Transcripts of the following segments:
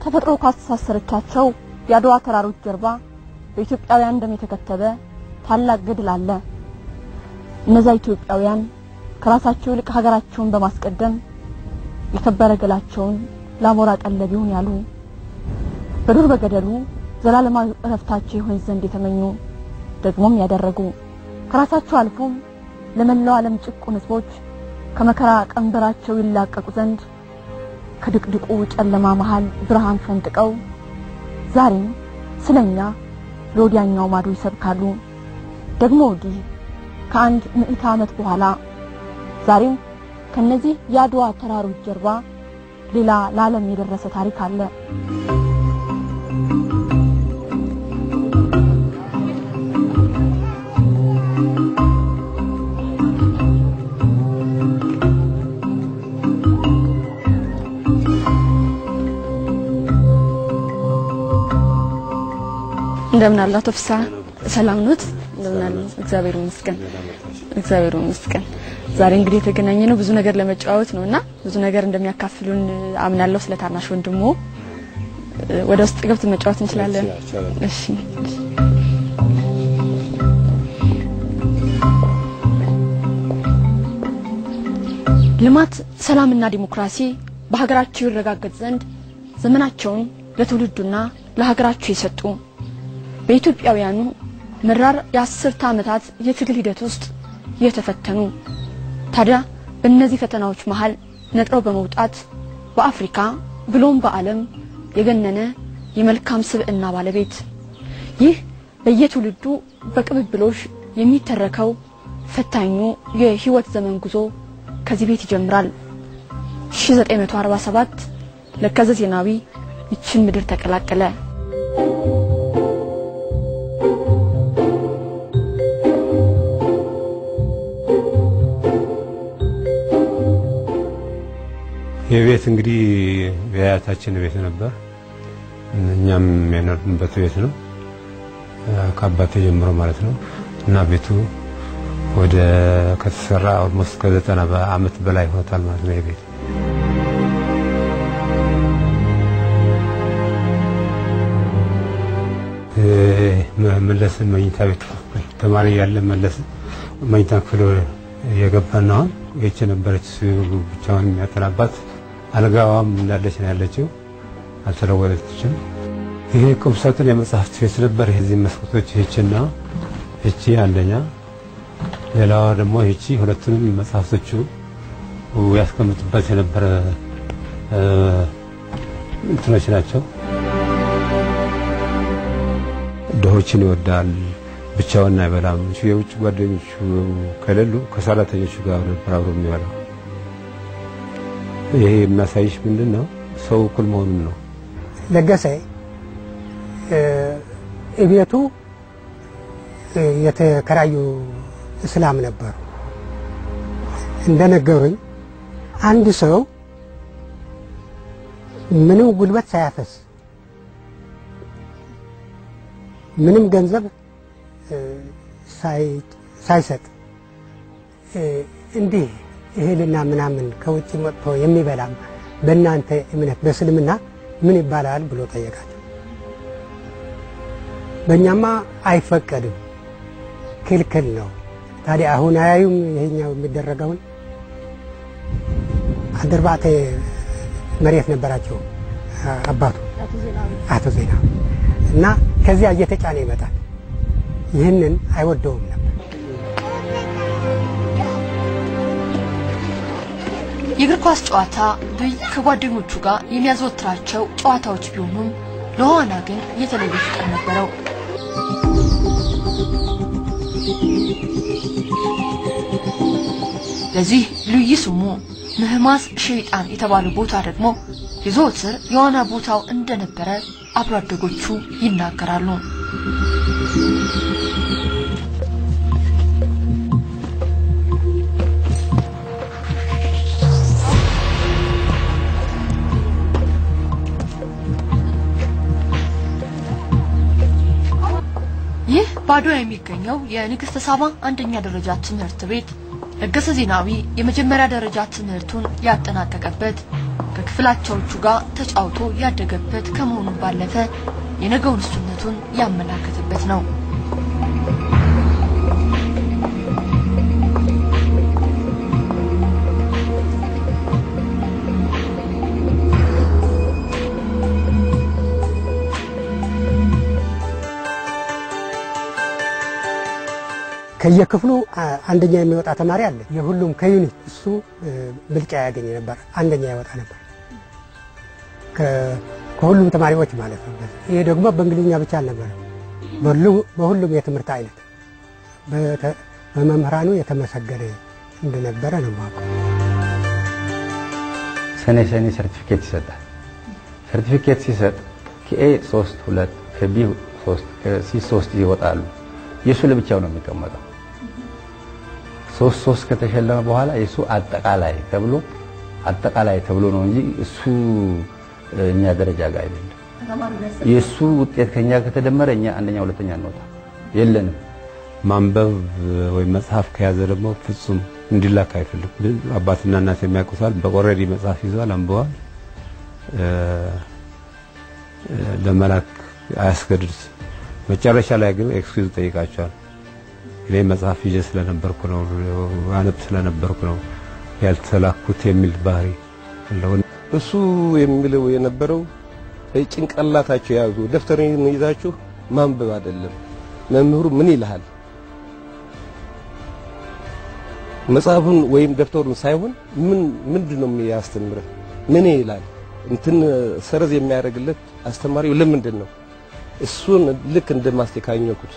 ተፈጥሮ ካስተሳሰረቻቸው የአድዋ ተራሮች ጀርባ በኢትዮጵያውያን ደም የተከተበ ታላቅ ገድል አለ። እነዛ ኢትዮጵያውያን ከራሳቸው ይልቅ ሀገራቸውን በማስቀደም የከበረ ገላቸውን ለአሞራ ቀለብ ይሁን ያሉ በዱር በገደሉ ዘላለማዊ እረፍታቸው ይሆን ዘንድ የተመኙ ደግሞም ያደረጉ ከራሳቸው አልፎም ለመላው ዓለም ጭቁን ሕዝቦች ከመከራ ቀንበራቸው ይላቀቁ ዘንድ ከድቅድቁ ጨለማ መሃል ብርሃን ፈንጥቀው ዛሬም ስለኛ ለወዲያኛው ማዶ ይሰብካሉ። ደግሞ ወዲህ ከአንድ ምዕተ ዓመት በኋላ ዛሬም ከነዚህ የአድዋ ተራሮች ጀርባ ሌላ ለዓለም የደረሰ ታሪክ አለ። እንደምን አለ አቶ ፍስሐ ሰላም ኖት? እንደምን አለ? እግዚአብሔር ይመስገን፣ እግዚአብሔር ይመስገን። ዛሬ እንግዲህ የተገናኘ ነው ብዙ ነገር ለመጨዋወት ነው እና ብዙ ነገር እንደሚያካፍሉን አምናለሁ። ስለ ታናሽ ወንድሞ ወደ ውስጥ ገብተን መጫወት እንችላለን። እሺ ልማት፣ ሰላምና ዲሞክራሲ በሀገራቸው ይረጋገጥ ዘንድ ዘመናቸውን ለትውልዱና ለሀገራቸው የሰጡ በኢትዮጵያውያኑ መራር የአስርተ ዓመታት የትግል ሂደት ውስጥ የተፈተኑ ታዲያ በእነዚህ ፈተናዎች መሃል ነጥረው በመውጣት በአፍሪካ ብሎም በዓለም የገነነ የመልካም ስብዕና ባለቤት ይህ በየትውልዱ በቅብብሎሽ የሚተረከው ፈታኙ የህይወት ዘመን ጉዞ ከዚህ ቤት ይጀምራል። 1947 ለገሰ ዜናዊ ይችን ምድር ተቀላቀለ። የቤት እንግዲህ የአያታችን ቤት ነበር። እኛም የኖርንበት ቤት ነው ከአባቴ ጀምሮ ማለት ነው። እና ቤቱ ወደ ከተሰራ ኦልሞስት ከዘጠና ዓመት በላይ ሆኖታል ማለት ነው። የቤት መለስ መኝታ ቤት ተማሪ ያለ መለስ መኝታ ክፍል የገባን ነው። አሁን ይህች ነበረች ብቻውን የሚያጠናባት አልጋዋም እንዳለች ነው ያለችው፣ አልተለወጠችም። ይሄ ቁምሳጥን የመጽሐፍት ቤት ነበር። የዚህ መስኮቶች ይህችና ይቺ አንደኛ፣ ሌላዋ ደግሞ ይቺ ሁለቱንም መጽሐፍቶቹ ያስቀምጡበት የነበረ እንትኖች ናቸው። ድሆችን ይወዳል፣ ብቻውን አይበላም። የውጭ ጓደኞቹ ከሌሉ ከሰራተኞቹ ጋር ነበር አብሮ የሚበላው። ይሄ የሚያሳይሽ ምንድን ነው? ሰው እኩል መሆኑን ነው። ለገሰ እቤቱ የተከራዩ እስላም ነበሩ። እንደነገሩኝ አንድ ሰው ምንም ጉልበት ሳያፈስ ምንም ገንዘብ ሳይሰጥ እንዲህ እህልና ምናምን ከውጭ መጥቶ የሚበላ በእናንተ እምነት በእስልምና ምን ይባላል ብሎ ጠየቃቸው። በእኛማ አይፈቀድም፣ ክልክል ነው። ታዲያ አሁን አያዩም ይሄኛው የሚደረገውን አድርባቴ መሬት ነበራቸው አባቱ አቶ ዜና እና ከዚያ እየተጫነ ይመጣል። ይህንን አይወደውም ነበር። የእግር ኳስ ጨዋታ ብይ ከጓደኞቹ ጋር የሚያዘወትራቸው ጨዋታዎች ቢሆኑም ለዋና ግን የተለየ ፍቅር ነበረው። ለዚህ ልዩ ስሙ ምህማስ ሸይጣን የተባለው ቦታ ደግሞ የዘወትር የዋና ቦታው እንደነበረ አብሮ አደጎቹ ይናገራሉ። ይህ ባድዋ የሚገኘው የንግስተ ሳባ አንደኛ ደረጃ ትምህርት ቤት ለገሰ ዜናዊ የመጀመሪያ ደረጃ ትምህርቱን ያጠናቀቀበት ከክፍላቻዎቹ ጋር ተጫውቶ ያደገበት ከመሆኑ ባለፈ የነገውን እሱነቱን ያመላከተበት ነው። ከየክፍሉ አንደኛ የሚወጣ ተማሪ አለ። የሁሉም ከዩኒት እሱ ብልጫ ያገኝ ነበር፣ አንደኛ ይወጣ ነበር ከሁሉም ተማሪዎች ማለት ነው። ይሄ ደግሞ በእንግሊዝኛ ብቻ አልነበረ፣ በሁሉም የትምህርት አይነት በመምህራኑ የተመሰገነ እንደነበረ ነው የማውቀው። ሰኔ ሰኔ ሰርቲፊኬት ይሰጣል። ሰርቲፊኬት ሲሰጥ ከኤ 3 2 ከቢ 3 ከሲ 3 ይወጣሉ። የእሱ ለብቻው ነው የሚቀመጠው። ሶስት ሶስት ከተሸለመ በኋላ የእሱ አጠቃላይ ተብሎ አጠቃላይ ተብሎ ነው እንጂ እሱ እኛ ደረጃ ጋር አይደለም። የእሱ ውጤት ከኛ ከተደመረ እኛ አንደኛ ሁለተኛ እንወጣ የለንም። ማንበብ ወይም መጽሐፍ ከያዘ ደግሞ ፍጹም እንዲላክ አይፈልግም። አባትና እናት የሚያውቁታል። በኦልሬዲ መጽሐፍ ይዟል፣ አንብቧል። ለመላክ አያስገድድ። መጨረሻ ላይ ግን ኤክስኪውዝ ጠይቃቸዋል። እኔ መጽሐፍ ይዤ ስለነበርኩ ነው አነብ ስለነበርኩ ነው ያልተላኩት የሚል ባህሪ አለው። እሱ የሚለው የነበረው ጭንቅላታችሁ የያዙ ደብተርን ይዛችሁ ማንበብ አይደለም። መምህሩ ምን ይልሃል? መጽሐፉን ወይም ደብተሩን ሳይሆን ምን ምንድን ነው የሚያስተምርህ? ምን ይላል? እንትን ሰረዝ የሚያደርግለት አስተማሪው ለምንድን ነው? እሱን ልክ እንደ ማስተካኘኩት።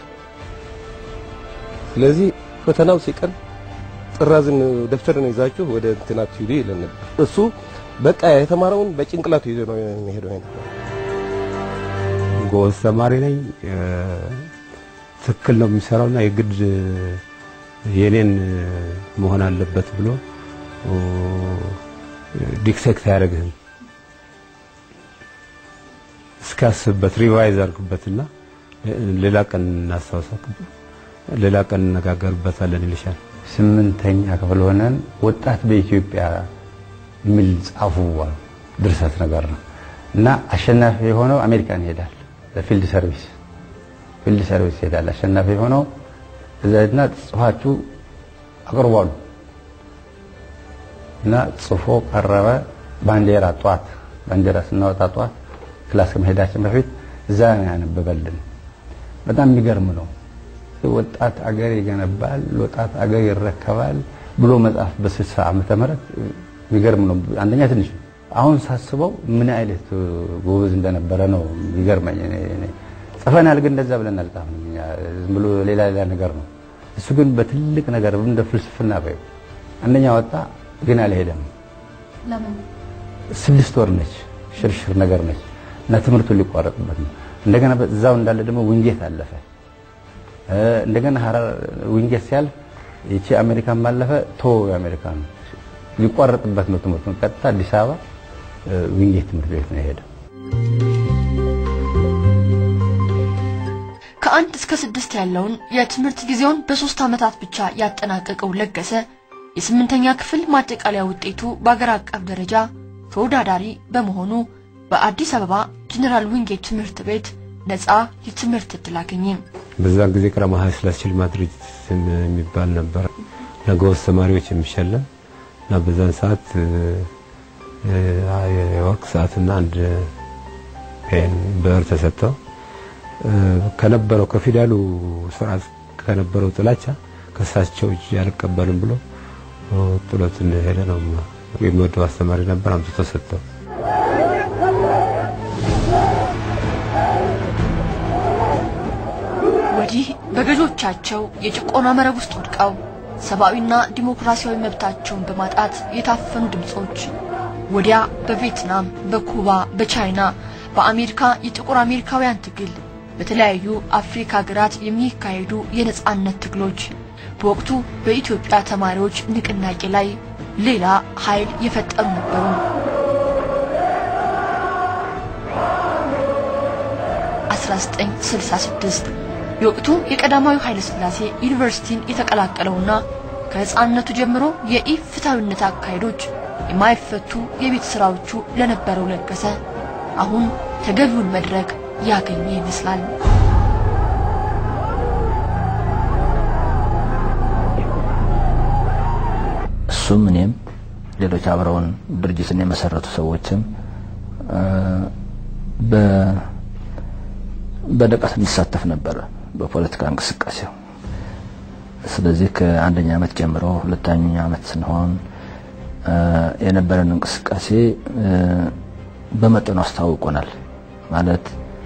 ስለዚህ ፈተናው ሲቀር ጥራዝን ደብተርን ይዛችሁ ወደ እንትናት ሂዱ ይለን ነበር። እሱ በቃ የተማረውን በጭንቅላቱ ይዞ ነው የሚሄደው ነበር። ጎበዝ ተማሪ ነኝ፣ ትክክል ነው የሚሰራውና የግድ የኔን መሆን አለበት ብሎ ዲክቴክት አያደርግህም። እስካስብበት ሪቫይዝ አድርግበትና ሌላ ቀን እናስታውሳት፣ ሌላ ቀን እነጋገርበታለን ይልሻል። ስምንተኛ ክፍል ሆነን ወጣት በኢትዮጵያ የሚል ጻፉ ድርሰት ነገር ነው እና አሸናፊ የሆነው አሜሪካን ይሄዳል ለፊልድ ሰርቪስ ፊልድ ሰርቪስ ይሄዳል። አሸናፊ የሆነው እዛና ጽፋችሁ አቅርቧሉ እና ጽፎ ቀረበ። ባንዲራ ጧት ባንዲራ ስናወጣ ጧት ክላስ ከመሄዳችን በፊት እዛ ነው ያነበበልን። በጣም የሚገርም ነው። ወጣት አገር ይገነባል፣ ወጣት አገር ይረከባል ብሎ መጽሐፍ በ60 ዓመተ ምህረት የሚገርም ነው። አንደኛ ትንሽ አሁን ሳስበው ምን አይነት ጎበዝ እንደነበረ ነው የሚገርመኝ። ጽፈናል ግን እንደዛ ብለን አልጻፍንም። እኛ ዝም ብሎ ሌላ ሌላ ነገር ነው። እሱ ግን በትልቅ ነገር እንደ ፍልስፍና በይ አንደኛ ወጣ ግን አልሄደም። ስድስት ወር ነች፣ ሽርሽር ነገር ነች እና ትምህርቱን ሊቋረጥበት ነው። እንደገና እዛው እንዳለ ደግሞ ዊንጌት አለፈ። እንደገና ሀረር ዊንጌት ሲያልፍ ይቺ አሜሪካን ማለፈ ቶ የአሜሪካ ነው ሊቋረጥበት ነው ትምህርቱን። ቀጥታ አዲስ አበባ ዊንጌት ትምህርት ቤት ነው የሄደው። ከአንድ እስከ ስድስት ያለውን የትምህርት ጊዜውን በሶስት ዓመታት ብቻ ያጠናቀቀው ለገሰ የስምንተኛ ክፍል ማጠቃለያ ውጤቱ በአገር አቀፍ ደረጃ ተወዳዳሪ በመሆኑ በአዲስ አበባ ጀኔራል ዊንጌት ትምህርት ቤት ነፃ የትምህርት ዕድል አገኘ። በዛን ጊዜ ቀዳማዊ ኃይለ ሥላሴ ሽልማት ድርጅት የሚባል ነበር ለጎበዝ ተማሪዎች የሚሸለም እና በዛን ሰዓት የወርቅ ሰዓትና አንድ ፔን ብዕር ተሰጥተው ከነበረው ከፊደሉ ስርዓት ከነበረው ጥላቻ ከሳቸው እጅ አልቀበልም ብሎ ጥሎትን ሄደ ነው። የሚወደው አስተማሪ ነበር፣ አምጥቶ ሰጠው። ወዲህ በገዦቻቸው የጭቆና መረብ ውስጥ ወድቀው ሰብአዊና ዲሞክራሲያዊ መብታቸውን በማጣት የታፈኑ ድምጾች ወዲያ በቪየትናም፣ በኩባ፣ በቻይና፣ በአሜሪካ የጥቁር አሜሪካውያን ትግል በተለያዩ አፍሪካ ሀገራት የሚካሄዱ የነጻነት ትግሎች በወቅቱ በኢትዮጵያ ተማሪዎች ንቅናቄ ላይ ሌላ ኃይል የፈጠሩ ነበሩ። አስራ ዘጠኝ ስልሳ ስድስት የወቅቱ የቀዳማዊ ኃይለ ሥላሴ ዩኒቨርሲቲን የተቀላቀለውና ከሕፃንነቱ ጀምሮ የኢፍትሐዊነት አካሄዶች የማይፈቱ የቤት ስራዎቹ ለነበረው ለገሰ አሁን ተገቢውን መድረክ ያገኘ ይመስላል። እሱም እኔም ሌሎች አብረውን ድርጅትን የመሰረቱ ሰዎችም በንቃት እንሳተፍ ነበረ በፖለቲካ እንቅስቃሴው። ስለዚህ ከአንደኛ ዓመት ጀምሮ ሁለተኛ ዓመት ስንሆን የነበረን እንቅስቃሴ በመጠኑ አስተዋውቆናል። ማለት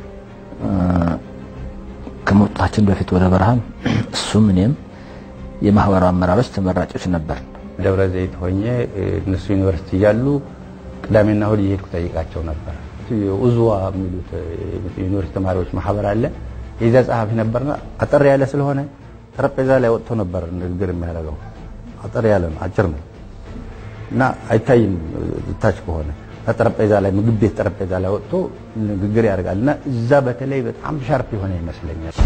ከመውጣታችን በፊት ወደ በረሃም እሱም እኔም የማህበራዊ አመራሮች ተመራጮች ነበር። ደብረ ዘይት ሆኜ እነሱ ዩኒቨርሲቲ እያሉ ቅዳሜና እሁድ እየሄድኩ ጠይቃቸው ነበር። ኡዝዋ የሚሉት ዩኒቨርሲቲ ተማሪዎች ማህበር አለ። የዚያ ጸሐፊ ነበርና አጠር ያለ ስለሆነ ጠረጴዛ ላይ ወጥቶ ነበር ንግግር የሚያደርገው። አጠር ያለ ነው፣ አጭር ነው እና አይታይም ታች ከሆነ ጠረጴዛ ላይ ምግብ ቤት ጠረጴዛ ላይ ወጥቶ ንግግር ያደርጋል እና እዛ በተለይ በጣም ሻርፕ የሆነ ይመስለኛል።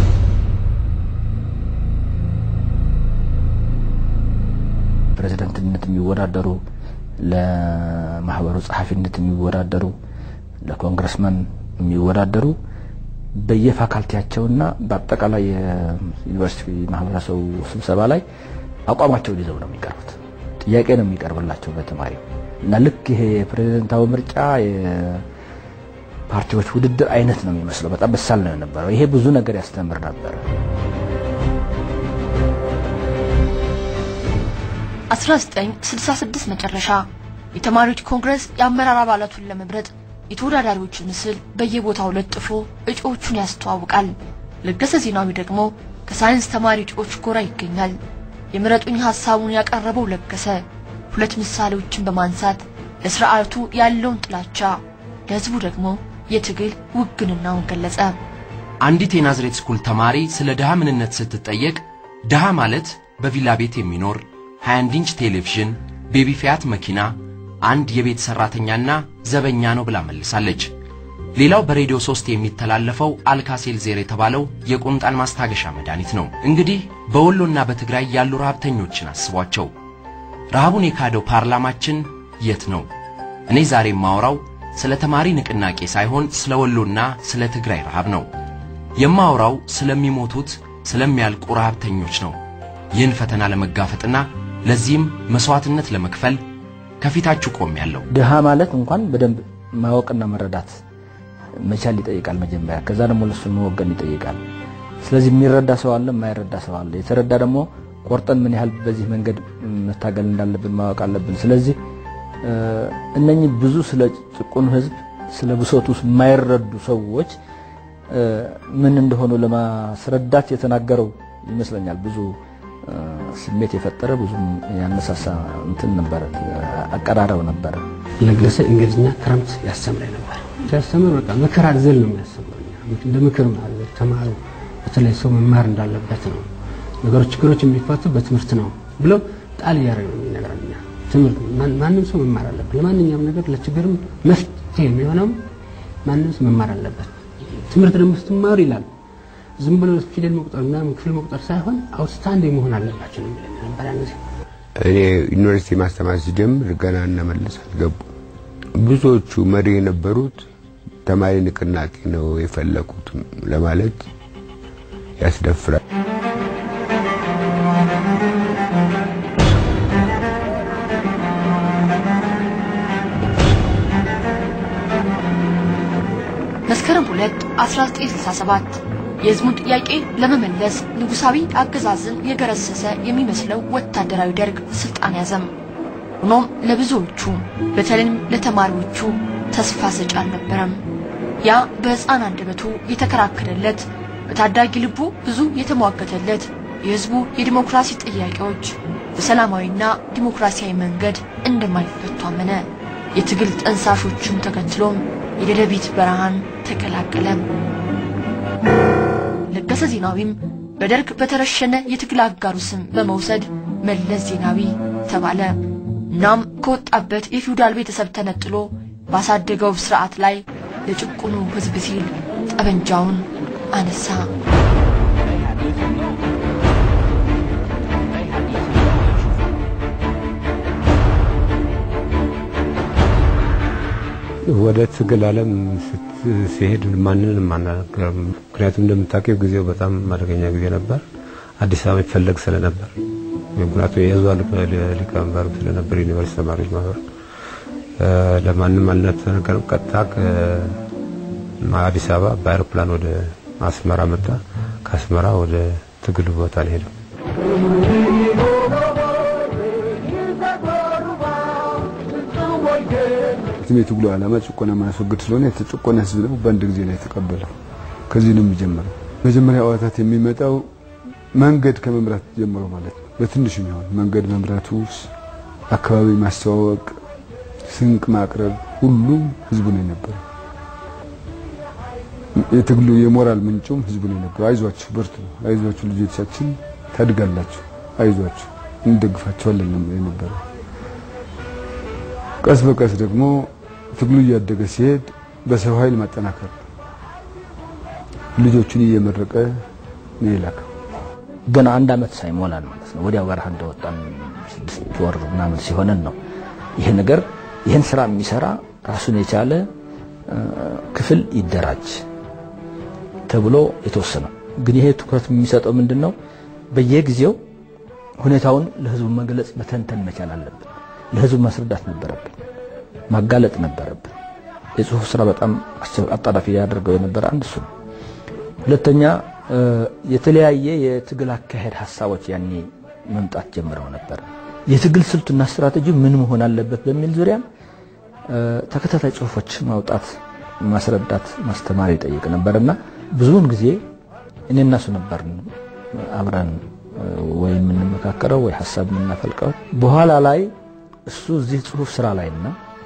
ፕሬዝደንትነት የሚወዳደሩ ለማህበሩ ጸሐፊነት የሚወዳደሩ ለኮንግረስመን የሚወዳደሩ በየፋካልቲያቸውና በአጠቃላይ የዩኒቨርሲቲ ማህበረሰቡ ስብሰባ ላይ አቋማቸውን ይዘው ነው የሚቀርቡት። ጥያቄ ነው የሚቀርብላቸው በተማሪው እና ልክ ይሄ የፕሬዝደንታዊ ምርጫ የፓርቲዎች ውድድር አይነት ነው የሚመስለው። በጣም በሳል ነው የነበረው። ይሄ ብዙ ነገር ያስተምር ነበር። 1966 መጨረሻ የተማሪዎች ኮንግረስ የአመራር አባላቱን ለመምረጥ የተወዳዳሪዎችን ምስል በየቦታው ለጥፎ እጩዎቹን ያስተዋውቃል። ለገሰ ዜናዊ ደግሞ ከሳይንስ ተማሪ እጩዎች ጎራ ይገኛል። የምረጡኝ ሐሳቡን ያቀረበው ለገሰ ሁለት ምሳሌዎችን በማንሳት ለስርዓቱ ያለውን ጥላቻ፣ ለህዝቡ ደግሞ የትግል ውግንናውን ገለጸ። አንዲት የናዝሬት ስኩል ተማሪ ስለ ድሃ ምንነት ስትጠየቅ ድሃ ማለት በቪላ ቤት የሚኖር 21 ኢንች ቴሌቪዥን፣ ቤቢ ፊያት መኪና፣ አንድ የቤት ሰራተኛና ዘበኛ ነው ብላ መልሳለች። ሌላው በሬዲዮ 3 የሚተላለፈው አልካሴል ዜር የተባለው የቁንጣን ማስታገሻ መድኃኒት ነው። እንግዲህ በወሎና በትግራይ ያሉ ረሃብተኞችን አስቧቸው። ረሃቡን የካደው ፓርላማችን የት ነው? እኔ ዛሬ የማወራው ስለ ተማሪ ንቅናቄ ሳይሆን ስለ ወሎና ስለ ትግራይ ረሃብ ነው። የማወራው ስለሚሞቱት ስለሚያልቁ ረሃብተኞች ነው። ይህን ፈተና ለመጋፈጥና ለዚህም መስዋዕትነት ለመክፈል ከፊታችሁ ቆሜያለሁ። ድሃ ማለት እንኳን በደንብ ማወቅና መረዳት መቻል ይጠይቃል መጀመሪያ። ከዛ ደግሞ ለሱ መወገን ይጠይቃል። ስለዚህ የሚረዳ ሰው አለ፣ የማይረዳ ሰው አለ። የተረዳ ደግሞ ቆርጠን ምን ያህል በዚህ መንገድ መታገል እንዳለብን ማወቅ አለብን። ስለዚህ እነኚህ ብዙ ስለ ጭቁኑ ሕዝብ ስለ ብሶቱ የማይረዱ ሰዎች ምን እንደሆኑ ለማስረዳት የተናገረው ይመስለኛል። ብዙ ስሜት የፈጠረ ብዙ ያነሳሳ እንትን ነበረ፣ አቀራረብ ነበረ። ለገሰ እንግሊዝኛ ክረምት ያስተምረኝ ነበር። ሲያስተምር በቃ ምክር አዘል ነው የሚያስተምረው። እንደ ምክር አዘል ተማሩ፣ በተለይ ሰው መማር እንዳለበት ነው። ነገሮች ችግሮች የሚፈቱ በትምህርት ነው ብሎ ጣል እያደረገ ነው የሚነግረን። እኛ ትምህርት ማንም ሰው መማር አለበት። ለማንኛውም ነገር ለችግርም መፍትሄ የሚሆነው ማንም ሰው መማር አለበት። ትምህርት ደግሞ ስትማሩ ይላል ዝም ብሎ ፊደል መቁጠር ምናምን ክፍል መቁጠር ሳይሆን አውትስታንዲንግ መሆን አለባቸው ነው የሚለን ነበር ያን ጊዜ። እኔ ዩኒቨርሲቲ ማስተማር ሲጀምር ገና እነ መለስ አልገቡ። ብዙዎቹ መሪ የነበሩት ተማሪ ንቅናቄ ነው የፈለቁት ለማለት ያስደፍራል። መስከረም 2 1967 የሕዝቡን ጥያቄ ለመመለስ ንጉሳዊ አገዛዝን የገረሰሰ የሚመስለው ወታደራዊ ደርግ ስልጣን ያዘም። ሆኖም ለብዙዎቹ በተለይም ለተማሪዎቹ ተስፋ ሰጪ አልነበረም። ያ በሕፃን አንደበቱ የተከራከረለት በታዳጊ ልቡ ብዙ የተሟገተለት የሕዝቡ የዲሞክራሲ ጥያቄዎች በሰላማዊና ዲሞክራሲያዊ መንገድ እንደማይፈቱ አመነ። የትግል ጠንሳሾቹን ተከትሎም የደደቢት በረሃን ተቀላቀለ። ለገሰ ዜናዊም በደርግ በተረሸነ የትግል አጋሩ ስም በመውሰድ መለስ ዜናዊ ተባለ። እናም ከወጣበት የፊውዳል ቤተሰብ ተነጥሎ ባሳደገው ስርዓት ላይ ለጭቁኑ ሕዝብ ሲል ጠበንጃውን አነሳ። ወደ ትግል ዓለም ሲሄድ ማንንም አናገርም። ምክንያቱም እንደምታውቂው ጊዜው በጣም አደገኛ ጊዜ ነበር። አዲስ አበባ ይፈለግ ስለነበር ምክንያቱም የህዝብ ሊቀመንበር ስለነበር ዩኒቨርሲቲ ተማሪዎች ማህበር ለማንም አልተነገረም። ቀጥታ አዲስ አበባ በአይሮፕላን ወደ አስመራ መጣ። ከአስመራ ወደ ትግሉ ቦታ ነው ሄደው። የትግሉ ዓላማ ጭቆና ማስወገድ ስለሆነ የተጨቆነ ህዝብ ደግሞ በአንድ ጊዜ ነው የተቀበለው። ከዚህ ነው የሚጀምረው። መጀመሪያ አዋታት የሚመጣው መንገድ ከመምራት ጀምሮ ማለት ነው። በትንሽ የሚሆን መንገድ መምራቱ፣ አካባቢ ማስተዋወቅ፣ ስንቅ ማቅረብ፣ ሁሉም ህዝቡ ነው የነበረው። የትግሉ የሞራል ምንጩም ህዝቡ ነው የነበረው። አይዟችሁ፣ በርቱ፣ አይዟችሁ ልጆቻችን ታድጋላችሁ፣ አይዟችሁ፣ እንደግፋችኋለን ነው የነበረው። ቀስ በቀስ ደግሞ ትግሉ እያደገ ሲሄድ በሰው ኃይል ማጠናከር ልጆቹን እየመረቀ ነው የላከው። ገና አንድ አመት ሳይሞላን ማለት ነው ወዲያው በረሃ እንደወጣን ስድስት ወር ምናምን ሲሆነን ነው ይሄ ነገር ይህን ስራ የሚሰራ ራሱን የቻለ ክፍል ይደራጅ ተብሎ የተወሰነው። ግን ይሄ ትኩረት የሚሰጠው ምንድን ነው? በየጊዜው ሁኔታውን ለህዝቡ መግለጽ መተንተን መቻል አለብን። ለህዝቡ ማስረዳት ነበረብን፣ ማጋለጥ ነበረብን። የጽሁፍ ስራ በጣም አጣዳፊ ያደርገው የነበረ አንድ እሱ ነው። ሁለተኛ የተለያየ የትግል አካሄድ ሀሳቦች ያኔ መምጣት ጀምረው ነበር። የትግል ስልቱና ስትራቴጂ ምን መሆን አለበት በሚል ዙሪያም ተከታታይ ጽሁፎች ማውጣት፣ ማስረዳት፣ ማስተማር ይጠይቅ ነበርና ብዙውን ጊዜ እኔ እና እሱ ነበርን አብረን ወይ የምንመካከረው ወይ ሀሳብ የምናፈልቀው። በኋላ ላይ እሱ እዚህ ጽሁፍ ስራ ላይና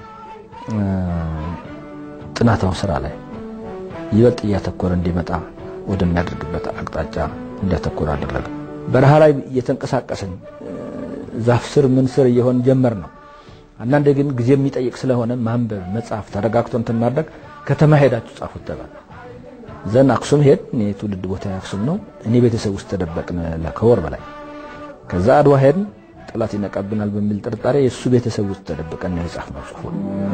ጥናታዊ ስራ ላይ ይበልጥ እያተኮረ እንዲመጣ ወደሚያደርግበት አቅጣጫ እንዲያተኮር አደረገ። በረሃ ላይ እየተንቀሳቀስን ዛፍ ስር ምን ስር እየሆን ጀመር ነው። አንዳንዴ ግን ጊዜ የሚጠይቅ ስለሆነ ማንበብ፣ መጻፍ፣ ተረጋግቶ እንትን ማድረግ ከተማ ሄዳችሁ ጻፉት ተባለ። ዘን አክሱም ሄድ። እኔ ትውልድ ቦታ አክሱም ነው። እኔ ቤተሰብ ውስጥ ተደበቅን ከወር በላይ። ከዛ አድዋ ሄድን። ጠላት ይነቃብናል በሚል ጥርጣሬ የእሱ ቤተሰብ ውስጥ ተደብቀን ነው የጻፍነው ጽሁፉ።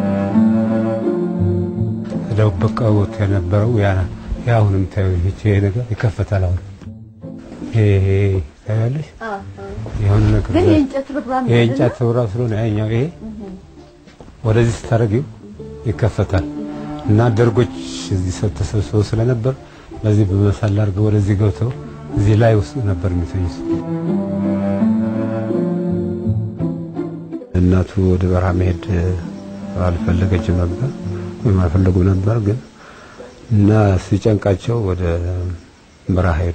ተደበቀውት የነበረው ያ ያ አሁን የምታየው ይሄ ነገር ይከፈታል። አሁን ይሄ ታያለሽ፣ የሆነ ነገር ግን የእንጨት ርብራብ ነው የእንጨት ርብራብ ስለሆነ ያኛው ይሄ ወደዚህ ስታደርጊው ይከፈታል እና ደርጎች እዚህ ሰው ተሰብስበው ስለነበር በዚህ በመሳል አድርገው ወደዚህ ገብተው እዚህ ላይ ውስጥ ነበር የሚተኙት። እናቱ ወደ በረሃ መሄድ አልፈለገችም ነበር ወይም አልፈለጉም ነበር ግን እና ሲጨንቃቸው ወደ በረሃ ሄዱ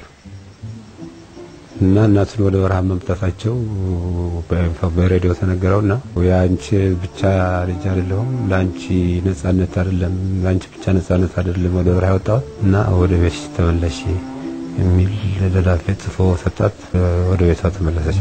እና እናቱን ወደ በረሃ መምጣታቸው በሬዲዮ ተነገረውና የአንቺ ብቻ ልጅ አይደለሁም ለአንቺ ነጻነት አይደለም ለአንቺ ብቻ ነጻነት አይደለም ወደ በረሃ ያወጣሁት እና ወደ ቤት ተመለሽ የሚል ደብዳቤ ጽፎ ሰጣት። ወደ ቤቷ ተመለሰች።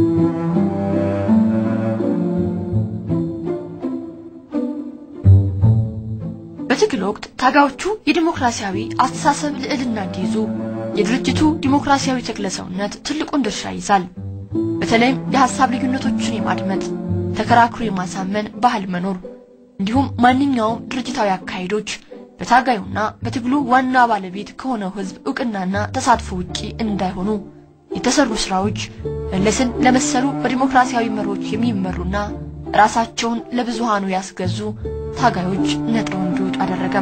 በትግል ወቅት ታጋዮቹ የዲሞክራሲያዊ አስተሳሰብ ልዕልና እንዲይዙ የድርጅቱ ዲሞክራሲያዊ ተክለ ሰውነት ትልቁን ድርሻ ይዛል። በተለይም የሐሳብ ልዩነቶችን የማድመጥ ተከራክሮ የማሳመን ባህል መኖር እንዲሁም ማንኛውም ድርጅታዊ አካሄዶች በታጋዩና በትግሉ ዋና ባለቤት ከሆነው ሕዝብ እውቅናና ተሳትፎ ውጪ እንዳይሆኑ የተሰሩ ስራዎች መለስን ለመሰሉ በዲሞክራሲያዊ መሮች የሚመሩና ራሳቸውን ለብዙሃኑ ያስገዙ ታጋዮች ነጥረው እንዲወጡ አደረገም።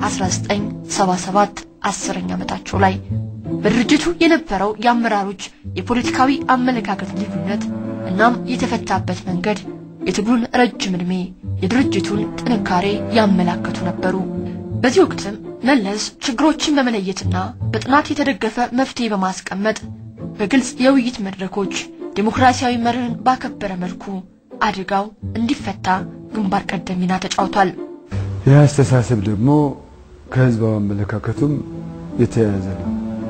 1977 አስረኛ ዓመታቸው ላይ በድርጅቱ የነበረው የአመራሮች የፖለቲካዊ አመለካከት ልዩነት እናም የተፈታበት መንገድ የትግሉን ረጅም ዕድሜ የድርጅቱን ጥንካሬ ያመላከቱ ነበሩ። በዚህ ወቅትም መለስ ችግሮችን በመለየትና በጥናት የተደገፈ መፍትሄ በማስቀመጥ በግልጽ የውይይት መድረኮች ዲሞክራሲያዊ መርህን ባከበረ መልኩ አደጋው እንዲፈታ ግንባር ቀደም ሚና ተጫውቷል። ይህ አስተሳሰብ ደግሞ ከህዝባዊ አመለካከቱም የተያያዘ ነው።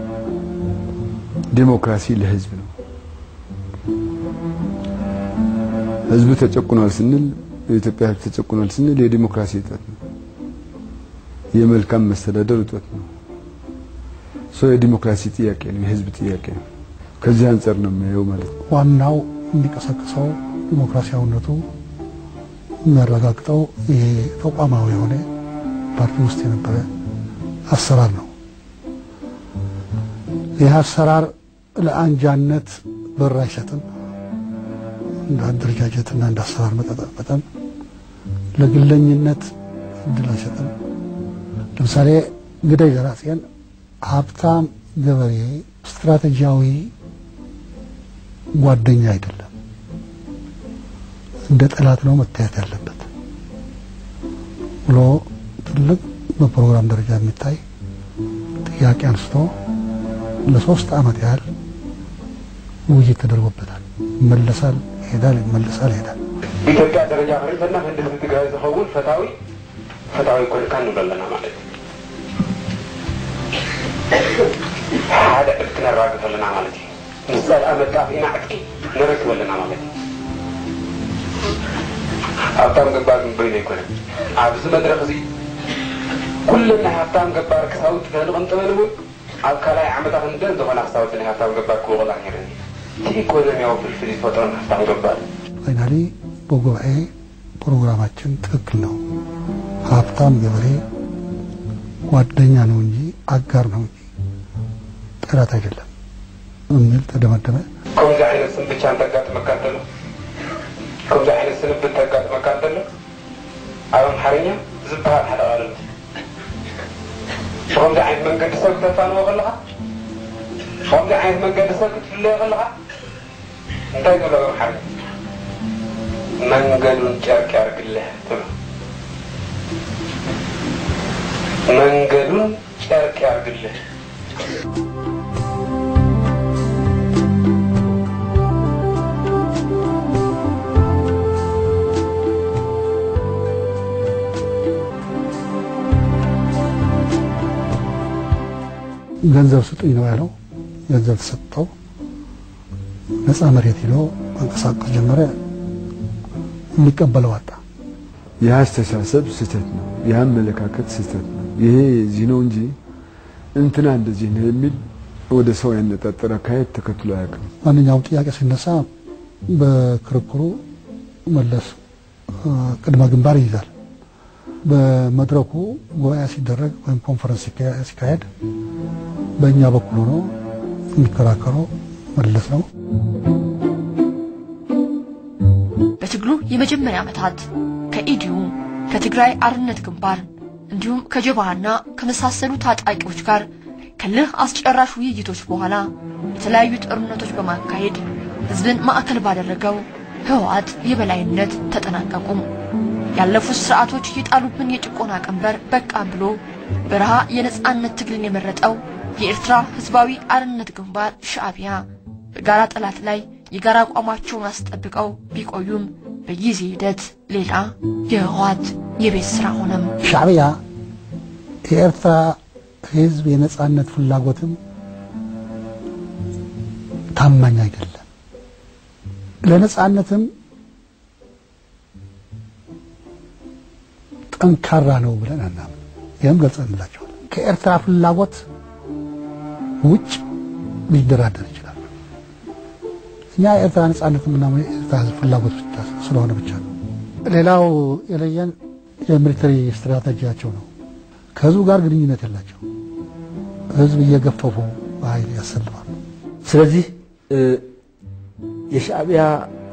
ዲሞክራሲ ለህዝብ ነው። ህዝቡ ተጨቁኗል ስንል የኢትዮጵያ ህዝብ ተጨቁኗል ስንል የዲሞክራሲ እጦት ነው። የመልካም መስተዳደር እጦት ነው። ሰው የዲሞክራሲ ጥያቄ ነው፣ የህዝብ ጥያቄ ነው። ከዚህ አንጻር ነው የሚያየው ማለት ነው። ዋናው የሚቀሰቅሰው ዲሞክራሲያዊነቱ የሚያረጋግጠው ይሄ ተቋማዊ የሆነ ፓርቲ ውስጥ የነበረ አሰራር ነው። ይህ አሰራር ለአንጃነት በር አይሰጥም። እንደ አደረጃጀትና እንደ አሰራር መጠን ለግለኝነት እድል አይሰጥም። ለምሳሌ ግዳይ ዘራጽዮን ሀብታም ገበሬ ስትራቴጂያዊ ጓደኛ አይደለም፣ እንደ ጠላት ነው መታየት ያለበት ብሎ ትልቅ በፕሮግራም ደረጃ የሚታይ ጥያቄ አንስቶ ለሶስት ዓመት ያህል ውይይት ተደርጎበታል። ይመለሳል፣ ይሄዳል፣ ይመለሳል፣ ይሄዳል። ኢትዮጵያ ደረጃ ፈሪተና ህንድ ትግራይ ዝኸውን ፈታዊ ፈታዊ ኮንካ ንብሎ ኣለና ማለት እዩ ሓደ ዕድ ክነራግፍ ኣለና ማለት እዩ ምስ ጸልአ መጣፍ ኢና ዕቂ ንረክብ ኣለና ማለት እዩ ሃብታም ገባር ግንበይኑ ኣይኮነን ኣብዚ መድረክ እዚ ኩለን ናይ ሃብታም ገባር ክሳውቲ ተንቕንጥበን እውን ኣብ ካልኣይ ዓመታት እንደን ዝኾነ ክሳውቲ ናይ ሃብታም ገባር ክውቕላ ነይረን እቲ ኢኮኖሚያዊ ፍልፍል ዝፈጥሮን ሃብታም ገባር ፋይናሊ በጉባኤ ፕሮግራማችን ትክክል ነው፣ ሀብታም ገበሬ ጓደኛ ነው እንጂ አጋር ነው እንጂ ጠላት አይደለም የሚል ተደመደመ። ከምዚ ዓይነት ስም ብቻ እንተጋጥመካ እንተሎ ከምዚ ዓይነት ስንብት እንተጋጥመካ እንተሎ ኣብ ኣምሓርኛ ዝበሃል ሓደ ቃልም ብከምዚ ዓይነት መንገዲ ሰብ ክተፋንዎ ከለካ ብከምዚ ዓይነት መንገዲ ሰብ ክትፍለዮ ከለካ እንታይ ትብሎ ኣብ ኣምሓርኛ መንገዱን ጨርቅ ያርግልህ ትብሎ መንገዱን ጨርቅ ያርግልህ ገንዘብ ስጡኝ ነው ያለው። ገንዘብ ተሰጠው። ነፃ መሬት ሄዶ መንቀሳቀስ ጀመረ። የሚቀበለው አጣ። ይህ አስተሳሰብ ስህተት ነው። ይህ አመለካከት ስህተት ነው። ይሄ እዚህ ነው እንጂ እንትና እንደዚህ ነው የሚል ወደ ሰው ያነጣጠረ አካሄድ ተከትሎ አያውቅም። ማንኛውም ጥያቄ ሲነሳ በክርክሩ መለስ ቅድመ ግንባር ይይዛል። በመድረኩ ጉባኤ ሲደረግ ወይም ኮንፈረንስ ሲካሄድ በእኛ በኩል ሆኖ የሚከራከረው መለስ ነው። በትግሉ የመጀመሪያ ዓመታት ከኢዲዩ ከትግራይ አርነት ግንባር እንዲሁም ከጀብሃና ከመሳሰሉ ታጣቂዎች ጋር ከልህ አስጨራሽ ውይይቶች በኋላ የተለያዩ ጦርነቶች በማካሄድ ህዝብን ማዕከል ባደረገው ህወሓት የበላይነት ተጠናቀቁ። ያለፉት ስርዓቶች የጣሉብን የጭቆና ቀንበር በቃ ብሎ በረሃ የነጻነት ትግልን የመረጠው የኤርትራ ህዝባዊ አርነት ግንባር ሻዕቢያ በጋራ ጠላት ላይ የጋራ አቋማቸውን አስጠብቀው ቢቆዩም በጊዜ ሂደት ሌላ የህወሓት የቤት ስራ ሆነም። ሻዕቢያ የኤርትራ ህዝብ የነጻነት ፍላጎትም ታማኝ አይደለም። ለነጻነትም ጠንካራ ነው ብለን አናምን። ይህም ገልጸንላቸዋል። ከኤርትራ ፍላጎት ውጭ ሊደራደር ይችላል። እኛ የኤርትራ ነጻነት ምናምን የኤርትራ ህዝብ ፍላጎት ብቻ ስለሆነ ብቻ ነው። ሌላው የለየን የሚሊተሪ ስትራቴጂያቸው ነው። ከህዝቡ ጋር ግንኙነት የላቸው። ህዝብ እየገፈፉ በኃይል ያሰልፋሉ። ስለዚህ የሻዕቢያ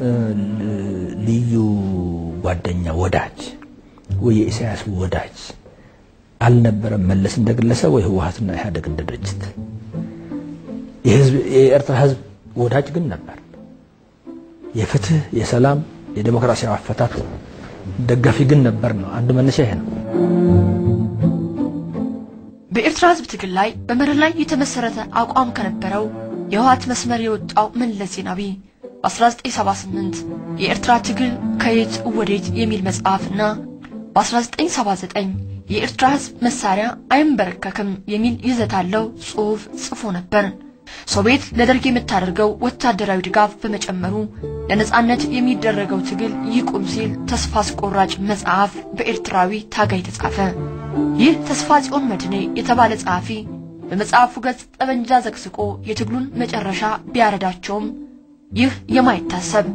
ልዩ ጓደኛ ወዳጅ ወይ የኢሳያስ ወዳጅ አልነበረም መለስ እንደ ግለሰብ ወይ ህወሓትና ኢህአዴግ እንደ ድርጅት። የኤርትራ ህዝብ ወዳጅ ግን ነበር። የፍትህ፣ የሰላም፣ የዴሞክራሲያዊ አፈታት ደጋፊ ግን ነበር ነው። አንዱ መነሻ ይሄ ነው። በኤርትራ ህዝብ ትግል ላይ በመርህ ላይ የተመሰረተ አቋም ከነበረው የህወሓት መስመር የወጣው መለስ ዜናዊ በ1978 የኤርትራ ትግል ከየት ወዴት የሚል መጽሐፍና በ1979 የኤርትራ ህዝብ መሳሪያ አይንበረከክም የሚል ይዘት አለው ጽሑፍ ጽፎ ነበር። ሶቪየት ለደርግ የምታደርገው ወታደራዊ ድጋፍ በመጨመሩ ለነጻነት የሚደረገው ትግል ይቁም ሲል ተስፋ አስቆራጭ መጽሐፍ በኤርትራዊ ታጋይ ተጻፈ። ይህ ተስፋ ጽዮን መድኔ የተባለ ጸሐፊ በመጽሐፉ ገጽ ጠመንጃ ዘቅዝቆ የትግሉን መጨረሻ ቢያረዳቸውም ይህ የማይታሰብ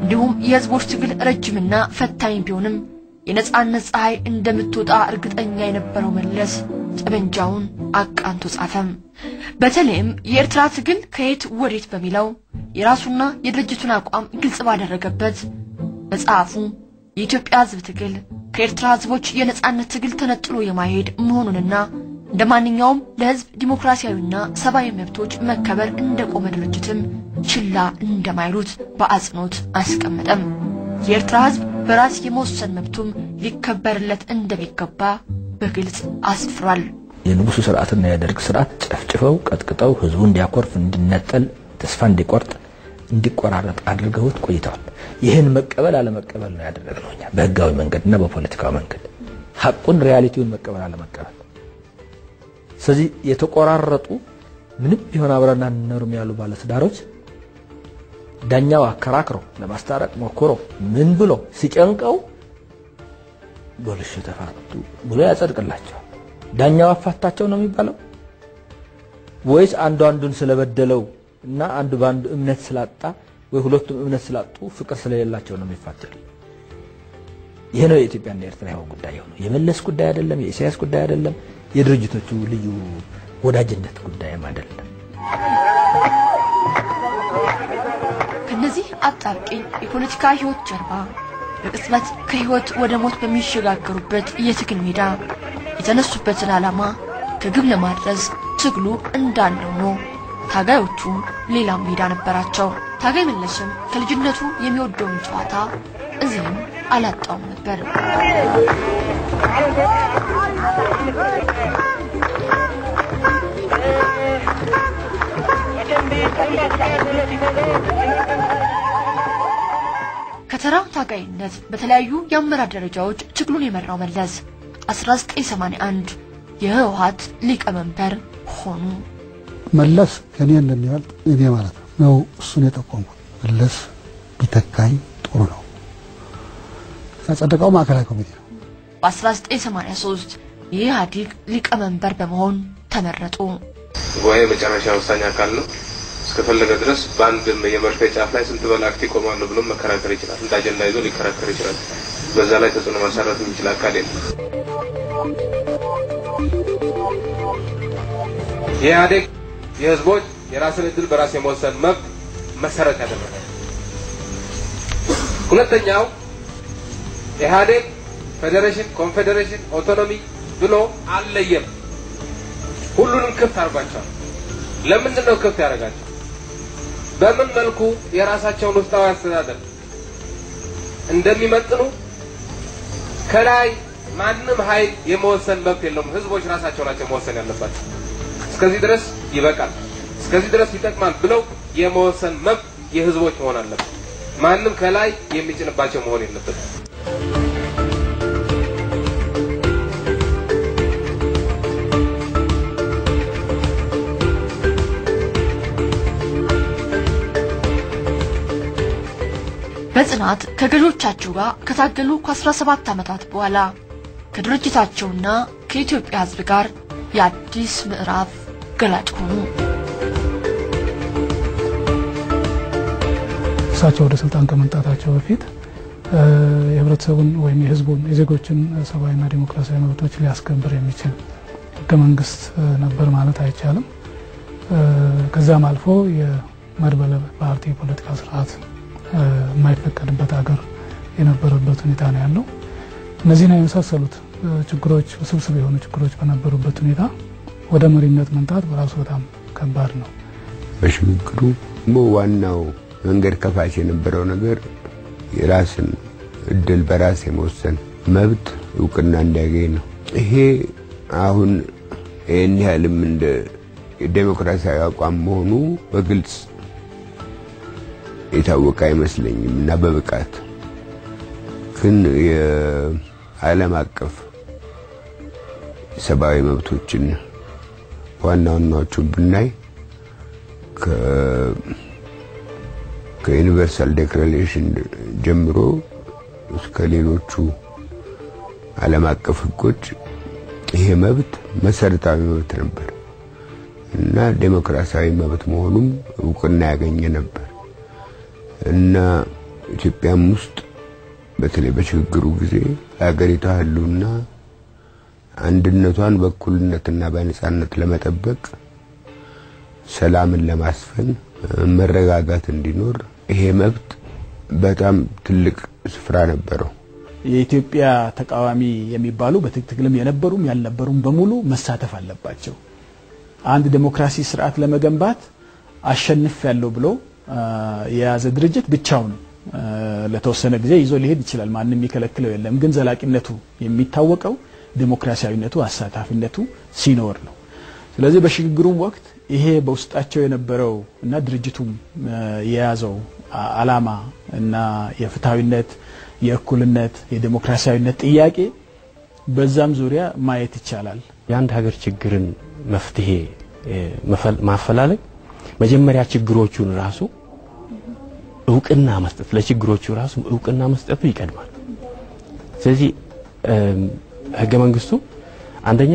እንዲሁም የህዝቦች ትግል ረጅምና ፈታኝ ቢሆንም የነጻነት ፀሐይ እንደምትወጣ እርግጠኛ የነበረው መለስ ጠመንጃውን አቃንቶ ጻፈም። በተለይም የኤርትራ ትግል ከየት ወዴት በሚለው የራሱና የድርጅቱን አቋም ግልጽ ባደረገበት መጽሐፉ የኢትዮጵያ ህዝብ ትግል ከኤርትራ ህዝቦች የነጻነት ትግል ተነጥሎ የማይሄድ መሆኑንና እንደ ማንኛውም ለህዝብ ዲሞክራሲያዊና ሰብአዊ መብቶች መከበር እንደቆመ ድርጅትም ችላ እንደማይሉት በአጽንኦት አስቀመጠም። የኤርትራ ህዝብ በራስ የመወሰን መብቱም ሊከበርለት እንደሚገባ በግልጽ አስፍሯል። የንጉሱ ስርዓትና የደርግ ስርዓት ጨፍጭፈው ቀጥቅጠው ህዝቡ እንዲያኮርፍ፣ እንዲነጠል፣ ተስፋ እንዲቆርጥ፣ እንዲቆራረጥ አድርገውት ቆይተዋል። ይህን መቀበል አለመቀበል ነው ያደረግነው እኛ በህጋዊ መንገድና በፖለቲካዊ መንገድ ሀቁን ሪያሊቲውን መቀበል አለመቀበል። ስለዚህ የተቆራረጡ ምንም ቢሆን አብረን አንኖርም ያሉ ባለትዳሮች ዳኛው አከራክሮ ለማስታረቅ ሞክሮ ምን ብሎ ሲጨንቀው ጎልሽ ተፋቱ ብሎ ያጸድቅላቸዋል። ዳኛው አፋታቸው ነው የሚባለው ወይስ አንዱ አንዱን ስለበደለው እና አንዱ በአንዱ እምነት ስላጣ ወይ ሁለቱም እምነት ስላጡ ፍቅር ስለሌላቸው ነው የሚፋታል? ይሄ ነው የኢትዮጵያና የኤርትራ ያው ጉዳይ የሆነው። የመለስ ጉዳይ አይደለም፣ የኢሳያስ ጉዳይ አይደለም፣ የድርጅቶቹ ልዩ ወዳጅነት ጉዳይም አይደለም። ከነዚህ አጣብቂኝ የፖለቲካ ህይወት ጀርባ በቅጽበት ከህይወት ወደ ሞት በሚሸጋገሩበት የትግል ሜዳ የተነሱበትን ዓላማ ከግብ ለማድረስ ትግሉ እንዳለ ሆኖ ታጋዮቹ ሌላም ሜዳ ነበራቸው። ታጋይ መለስም ከልጅነቱ የሚወደውን ጨዋታ እዚህም አላጣውም ነበር። ከተራ ታጋይነት በተለያዩ የአመራር ደረጃዎች ትግሉን የመራው መለስ 1981 የህወሓት ሊቀመንበር ሆኑ። መለስ ከኔ እንደሚበልጥ እኔ ማለት ነው ነው እሱን የጠቆምኩት። መለስ ቢተካኝ ጥሩ ነው። ያጸደቀው ማዕከላዊ ኮሚቴ ነው። በ1983 የኢህአዴግ ሊቀመንበር በመሆን ተመረጡ። ጉባኤ መጨረሻ ወሳኝ አካል ነው። እስከፈለገ ድረስ በአንድ የመርፌ ጫፍ ላይ ስንት መላእክት ይቆማሉ ብሎ መከራከር ይችላል። እንደ አጀንዳ ይዞ ሊከራከር ይችላል። በዛ ላይ ተጽዕኖ ማሳረፍ የሚችል አካል የለም። የኢህአዴግ የህዝቦች የራስን እድል በራስ የመወሰን መብት መሰረት ያደረገ ሁለተኛው ኢህአዴግ ፌዴሬሽን፣ ኮንፌዴሬሽን፣ ኦቶኖሚ ብሎ አልለየም። ሁሉንም ክፍት አድርጓቸዋል። ለምንድን ነው ክፍት ያደረጋቸው? በምን መልኩ የራሳቸውን ውስጣዊ አስተዳደር እንደሚመጥኑ ከላይ ማንም ኃይል የመወሰን መብት የለውም። ህዝቦች ራሳቸው ናቸው መወሰን ያለባቸው። እስከዚህ ድረስ ይበቃል፣ እስከዚህ ድረስ ይጠቅማል ብለው የመወሰን መብት የህዝቦች መሆን አለበት። ማንም ከላይ የሚጭንባቸው መሆን የለበትም። በጽናት ከገዦቻቸው ጋር ከታገሉ ከ17 ዓመታት በኋላ ከድርጅታቸውና ከኢትዮጵያ ህዝብ ጋር የአዲስ ምዕራፍ ገላጭ ሆኑ። እሳቸው ወደ ስልጣን ከመምጣታቸው በፊት የህብረተሰቡን ወይም የህዝቡን የዜጎችን ሰብአዊና ዲሞክራሲያዊ መብቶች ሊያስከብር የሚችል ህገ መንግስት ነበር ማለት አይቻልም። ከዛም አልፎ የመድበለ ፓርቲ የፖለቲካ ስርዓት የማይፈቀድበት ሀገር የነበረበት ሁኔታ ነው ያለው። እነዚህን የመሳሰሉት ችግሮች ውስብስብ የሆኑ ችግሮች በነበሩበት ሁኔታ ወደ መሪነት መምጣት በራሱ በጣም ከባድ ነው። በሽግግሩ ዋናው መንገድ ከፋች የነበረው ነገር የራስን እድል በራስ የመወሰን መብት እውቅና እንዲያገኝ ነው። ይሄ አሁን ይህን ያህልም እንደ ዴሞክራሲያዊ አቋም መሆኑ በግልጽ የታወቀ አይመስለኝም እና በብቃት ግን የዓለም አቀፍ ሰብአዊ መብቶችን ዋና ዋናዎቹን ብናይ ከዩኒቨርሳል ዴክላሬሽን ጀምሮ እስከ ሌሎቹ ዓለም አቀፍ ሕጎች ይሄ መብት መሰረታዊ መብት ነበር እና ዴሞክራሲያዊ መብት መሆኑም እውቅና ያገኘ ነበር እና ኢትዮጵያም ውስጥ በተለይ በሽግግሩ ጊዜ ለሀገሪቷ ህልውና አንድነቷን በእኩልነትና በነጻነት ለመጠበቅ ሰላምን ለማስፈን መረጋጋት እንዲኖር ይሄ መብት በጣም ትልቅ ስፍራ ነበረው። የኢትዮጵያ ተቃዋሚ የሚባሉ በትግልም የነበሩም ያልነበሩም በሙሉ መሳተፍ አለባቸው። አንድ ዴሞክራሲ ስርዓት ለመገንባት አሸንፍ ያለው ብሎ የያዘ ድርጅት ብቻውን ለተወሰነ ጊዜ ይዞ ሊሄድ ይችላል። ማንም የሚከለክለው የለም። ግን ዘላቂነቱ የሚታወቀው ዴሞክራሲያዊነቱ፣ አሳታፊነቱ ሲኖር ነው። ስለዚህ በሽግግሩም ወቅት ይሄ በውስጣቸው የነበረው እና ድርጅቱም የያዘው አላማ እና የፍትሐዊነት፣ የእኩልነት፣ የዴሞክራሲያዊነት ጥያቄ በዛም ዙሪያ ማየት ይቻላል። የአንድ ሀገር ችግርን መፍትሄ ማፈላለግ መጀመሪያ ችግሮቹን ራሱ እውቅና መስጠት ለችግሮቹ ራሱ እውቅና መስጠቱ ይቀድማል። ስለዚህ ህገ መንግስቱ አንደኛ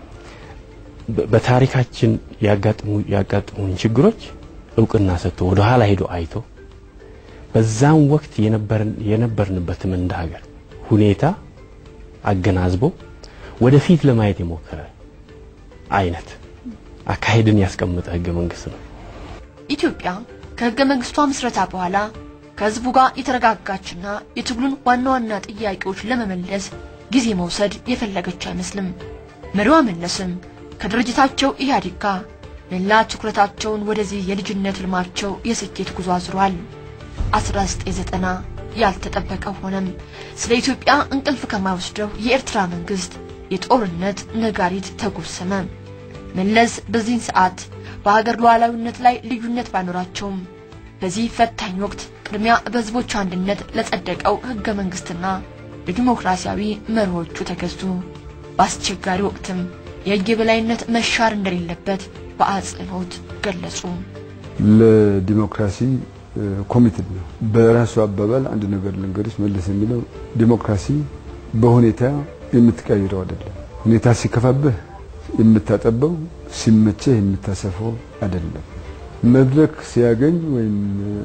በታሪካችን ያጋጥሙን ችግሮች እውቅና ሰጥቶ ወደ ኋላ ሄዶ አይቶ በዛም ወቅት የነበርንበትም እንደ ሀገር ሁኔታ አገናዝቦ ወደፊት ለማየት የሞከረ አይነት አካሄድን ያስቀመጠ ህገ መንግስት ነው። ኢትዮጵያ ከህገ መንግስቷ ምስረታ በኋላ ከህዝቡ ጋር የተረጋጋችና የትግሉን ዋና ዋና ጥያቄዎች ለመመለስ ጊዜ መውሰድ የፈለገች አይመስልም። መሪዋ መለስም ከድርጅታቸው ኢህአዴግ ጋር መላ ትኩረታቸውን ወደዚህ የልጅነት ህልማቸው የስኬት ጉዞ አዝሯል። 1990 ያልተጠበቀ ሆነም። ስለ ኢትዮጵያ እንቅልፍ ከማይወስደው የኤርትራ መንግስት የጦርነት ነጋሪት ተጎሰመ። መለስ በዚህን ሰዓት በሀገር ሉዓላዊነት ላይ ልዩነት ባይኖራቸውም በዚህ ፈታኝ ወቅት ቅድሚያ በህዝቦች አንድነት ለጸደቀው ህገ መንግስትና ለዲሞክራሲያዊ መርሆቹ ተገዙ። በአስቸጋሪ ወቅትም የህግ የበላይነት መሻር እንደሌለበት በአጽንኦት ገለጹ። ለዲሞክራሲ ኮሚትድ ነው። በራሱ አባባል አንድ ነገር ልንገርሽ፣ መለስ የሚለው ዲሞክራሲ በሁኔታ የምትቀይረው አይደለም። ሁኔታ ሲከፋብህ የምታጠበው፣ ሲመቸህ የምታሰፈው አይደለም። መድረክ ሲያገኝ ወይም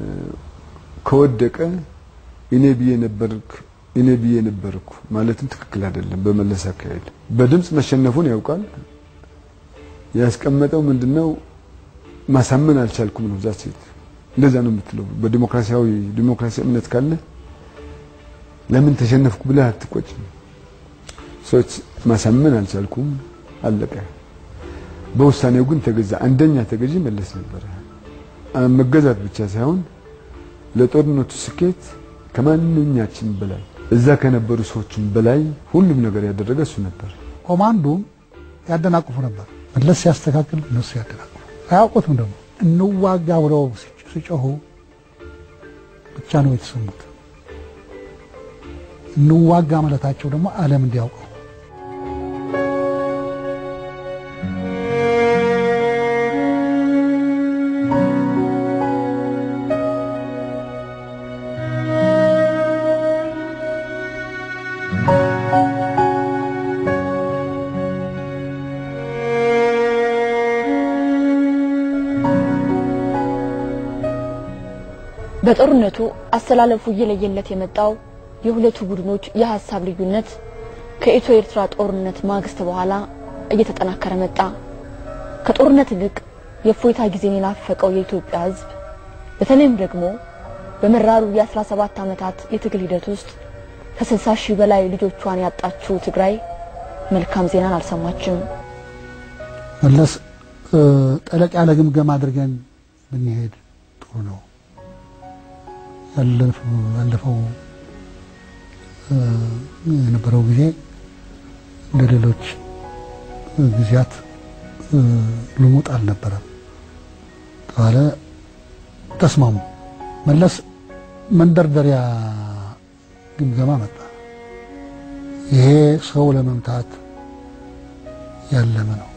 ከወደቀ እኔ ብዬ ነበርክ እኔ ብዬ ነበርኩ ማለትም ትክክል አይደለም። በመለስ አካሄድ በድምፅ መሸነፉን ያውቃል። ያስቀመጠው ምንድነው ማሳመን አልቻልኩም ነው ዛት ሴት እንደዛ ነው የምትለው። በዲሞክራሲያዊ ዲሞክራሲያዊ እምነት ካለ ለምን ተሸነፍኩ ብለህ አትቆጭም። ሰዎች ማሳመን አልቻልኩም አለቀ። በውሳኔው ግን ተገዛ። አንደኛ ተገዢ መለስ ነበረ። መገዛት ብቻ ሳይሆን ለጦርነቱ ስኬት ከማንኛችን በላይ እዛ ከነበሩ ሰዎችም በላይ ሁሉም ነገር ያደረገ እሱ ነበር። ኮማንዶም ያደናቅፉ ነበር። መለስ ሲያስተካክል እነሱ ያደናቅፉ አያውቁትም። ደግሞ እንዋጋ ብለው ሲጮሁ ብቻ ነው የተሰሙት። እንዋጋ ማለታቸው ደግሞ ዓለም እንዲያውቀው በጦርነቱ አሰላለፉ እየለየለት የመጣው የሁለቱ ቡድኖች የሀሳብ ልዩነት ከኢትዮ ኤርትራ ጦርነት ማግስት በኋላ እየተጠናከረ መጣ። ከጦርነት ይልቅ የእፎይታ ጊዜን የናፈቀው የኢትዮጵያ ሕዝብ በተለይም ደግሞ በመራሩ የ17 ዓመታት የትግል ሂደት ውስጥ ከ60 ሺህ በላይ ልጆቿን ያጣችው ትግራይ መልካም ዜናን አልሰማችም። መለስ ጠለቅ ያለ ግምገማ አድርገን ብንሄድ ጥሩ ነው። ያለፈው የነበረው ጊዜ እንደ ሌሎች ጊዜያት ልሙጥ አልነበረም ተባለ። ተስማሙ። መለስ መንደርደሪያ ግምገማ መጣ። ይሄ ሰው ለመምታት ያለመ ነው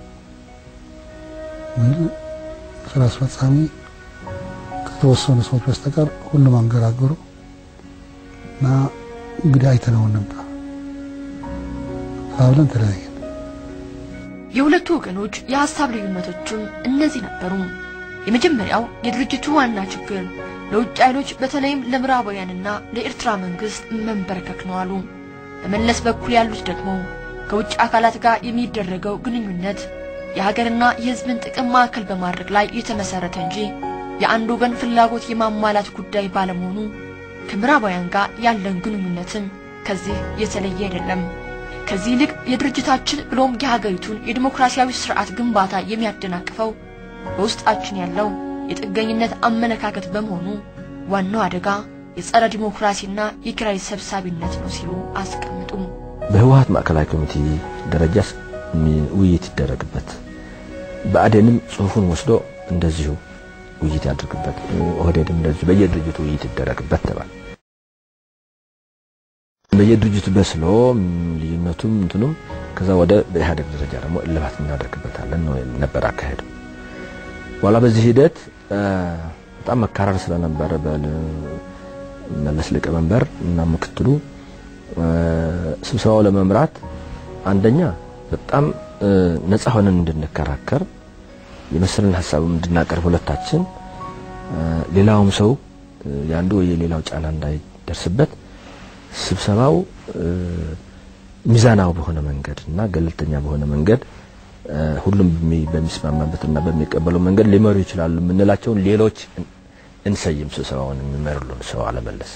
ሚል ስራ አስፈጻሚ ከተወሰኑ ሰዎች በስተቀር ሁሉም አንገራገሩ እና እንግዲህ አይተነው እንምጣ ተባብለን ተለያየን። የሁለቱ ወገኖች የሀሳብ ልዩነቶችም እነዚህ ነበሩ። የመጀመሪያው የድርጅቱ ዋና ችግር ለውጭ ኃይሎች በተለይም ለምዕራባውያንና ለኤርትራ መንግስት መንበርከክ ነው አሉ። በመለስ በኩል ያሉት ደግሞ ከውጭ አካላት ጋር የሚደረገው ግንኙነት የሀገርና የሕዝብን ጥቅም ማዕከል በማድረግ ላይ የተመሰረተ እንጂ የአንድ ወገን ፍላጎት የማሟላት ጉዳይ ባለመሆኑ ከምዕራባውያን ጋር ያለን ግንኙነትም ከዚህ የተለየ አይደለም። ከዚህ ይልቅ የድርጅታችን ብሎም የሀገሪቱን የዲሞክራሲያዊ ስርዓት ግንባታ የሚያደናቅፈው በውስጣችን ያለው የጥገኝነት አመለካከት በመሆኑ ዋናው አደጋ የጸረ ዲሞክራሲና የኪራይ ሰብሳቢነት ነው ሲሉ አስቀምጡ። በህወሀት ማዕከላዊ ኮሚቴ ደረጃ ውይይት ይደረግበት፣ ብአዴንም ጽሁፉን ወስዶ እንደዚሁ ውይይት ያድርግበት፣ ኦህዴድም እንደዚሁ በየድርጅቱ ውይይት ይደረግበት ተባለ። በየድርጅቱ በስሎ ልዩነቱም እንትኑም ከዛ ወደ በኢህአዴግ ደረጃ ደግሞ እልባት እናደርግበታለን ነው ነበር አካሄዱ። በኋላ በዚህ ሂደት በጣም መካረር ስለነበረ በመለስ ሊቀመንበር እና ምክትሉ ስብሰባው ለመምራት አንደኛ በጣም ነፃ ሆነን እንድንከራከር የመሰለን ሀሳብም እንድናቀርብ ሁለታችን፣ ሌላውም ሰው የአንዱ ወይ የሌላው ጫና እንዳይደርስበት ስብሰባው ሚዛናዊ በሆነ መንገድ እና ገለልተኛ በሆነ መንገድ ሁሉም በሚስማማበትና በሚቀበለው መንገድ ሊመሩ ይችላሉ የምንላቸውን ሌሎች እንሰይም ስብሰባውን የሚመሩልን ሰው አለመለስ።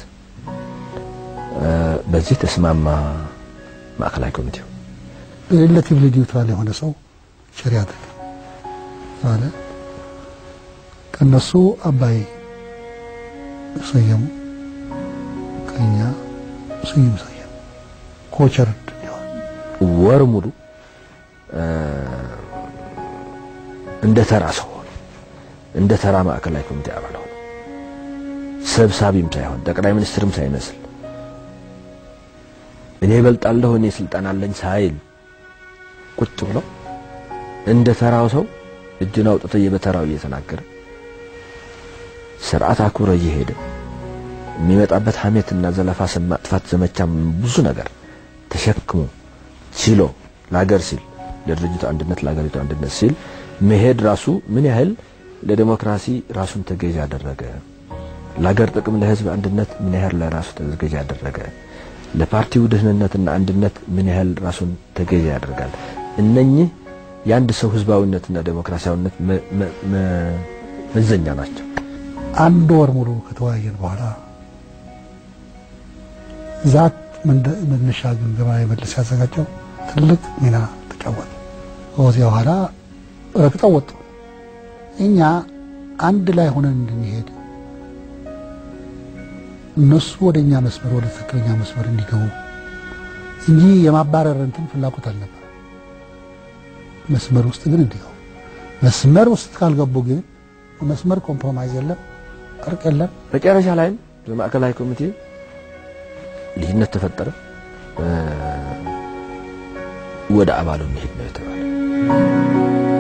በዚህ ተስማማ ማዕከላዊ ኮሚቴው። ሪሌቲቭሊ ኒውትራል የሆነ ሰው ቸር ያድርግ አለ። ከነሱ አባይ ሰየሙ፣ ከኛ ስዩም ሰየሙ። ኮቸር ወር ሙሉ እንደ ተራ ሰው ሆነ፣ እንደ ተራ ማዕከላዊ ኮሚቴ አባል ሆነ። ሰብሳቢም ሳይሆን ጠቅላይ ሚኒስትርም ሳይመስል እኔ እበልጣለሁ እኔ ስልጣን አለኝ ሳይል ቁጭ ብሎ እንደ ተራው ሰው እጁን አውጥቶ በተራው እየተናገረ ስርዓት አክብሮ እየሄደ የሚመጣበት ሀሜትና ዘለፋ፣ ስም ማጥፋት ዘመቻ፣ ብዙ ነገር ተሸክሞ ችሎ ለሀገር ሲል ለድርጅቱ አንድነት ለሀገሪቱ አንድነት ሲል መሄድ ራሱ ምን ያህል ለዲሞክራሲ ራሱን ተገዥ ያደረገ፣ ለሀገር ጥቅም ለህዝብ አንድነት ምን ያህል ለራሱ ተገዥ ያደረገ፣ ለፓርቲው ደህንነትና አንድነት ምን ያህል ራሱን ተገዥ ያደርጋል። እነኚህ የአንድ ሰው ህዝባዊነትና ዴሞክራሲያዊነት መዘኛ ናቸው። አንድ ወር ሙሉ ከተወያየን በኋላ ዛት መነሻ ግምገማ የመለስ ያዘጋጀው ትልቅ ሚና ተጫወተ። ከዚያ በኋላ ረግጠው ወጡ። እኛ አንድ ላይ ሆነን እንድንሄድ እነሱ ወደ እኛ መስመር ወደ ትክክለኛ መስመር እንዲገቡ እንጂ የማባረር እንትን ፍላጎት አልነበር። መስመር ውስጥ ግን እንዲገቡ መስመር ውስጥ ካልገቡ ግን መስመር ኮምፕሮማይዝ የለም፣ እርቅ የለም። መጨረሻ ላይም በማዕከላዊ ኮሚቴ ልዩነት ተፈጠረ። ወደ አባሉ መሄድ ነው የተባለ።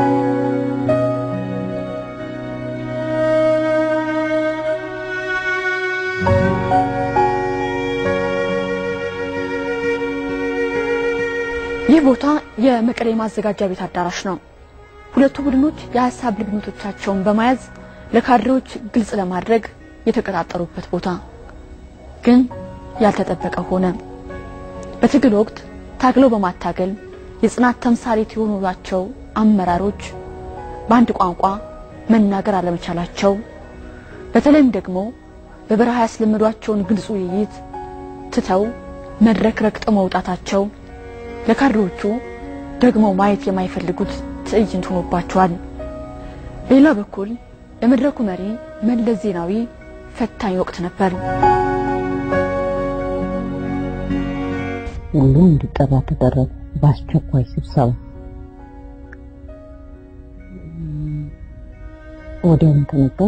ይህ ቦታ የመቀሌ ማዘጋጃ ቤት አዳራሽ ነው። ሁለቱ ቡድኖች የሀሳብ ልዩነቶቻቸውን በመያዝ ለካድሬዎች ግልጽ ለማድረግ የተቀጣጠሩበት ቦታ ግን ያልተጠበቀ ሆነ። በትግል ወቅት ታግለው በማታገል የጽናት ተምሳሌት የሆኑላቸው አመራሮች በአንድ ቋንቋ መናገር አለመቻላቸው፣ በተለይም ደግሞ በበረሃ ያስለመዷቸውን ግልጽ ውይይት ትተው መድረክ ረግጠው መውጣታቸው ለካድሬዎቹ ደግሞ ማየት የማይፈልጉት ትዕይንት ሆኖባቸዋል። በሌላ በኩል የመድረኩ መሪ መለስ ዜናዊ ፈታኝ ወቅት ነበር። ሁሉም እንዲጠራ ተደረገ። በአስቸኳይ ስብሰባ ወዲያውኑ ተነገር።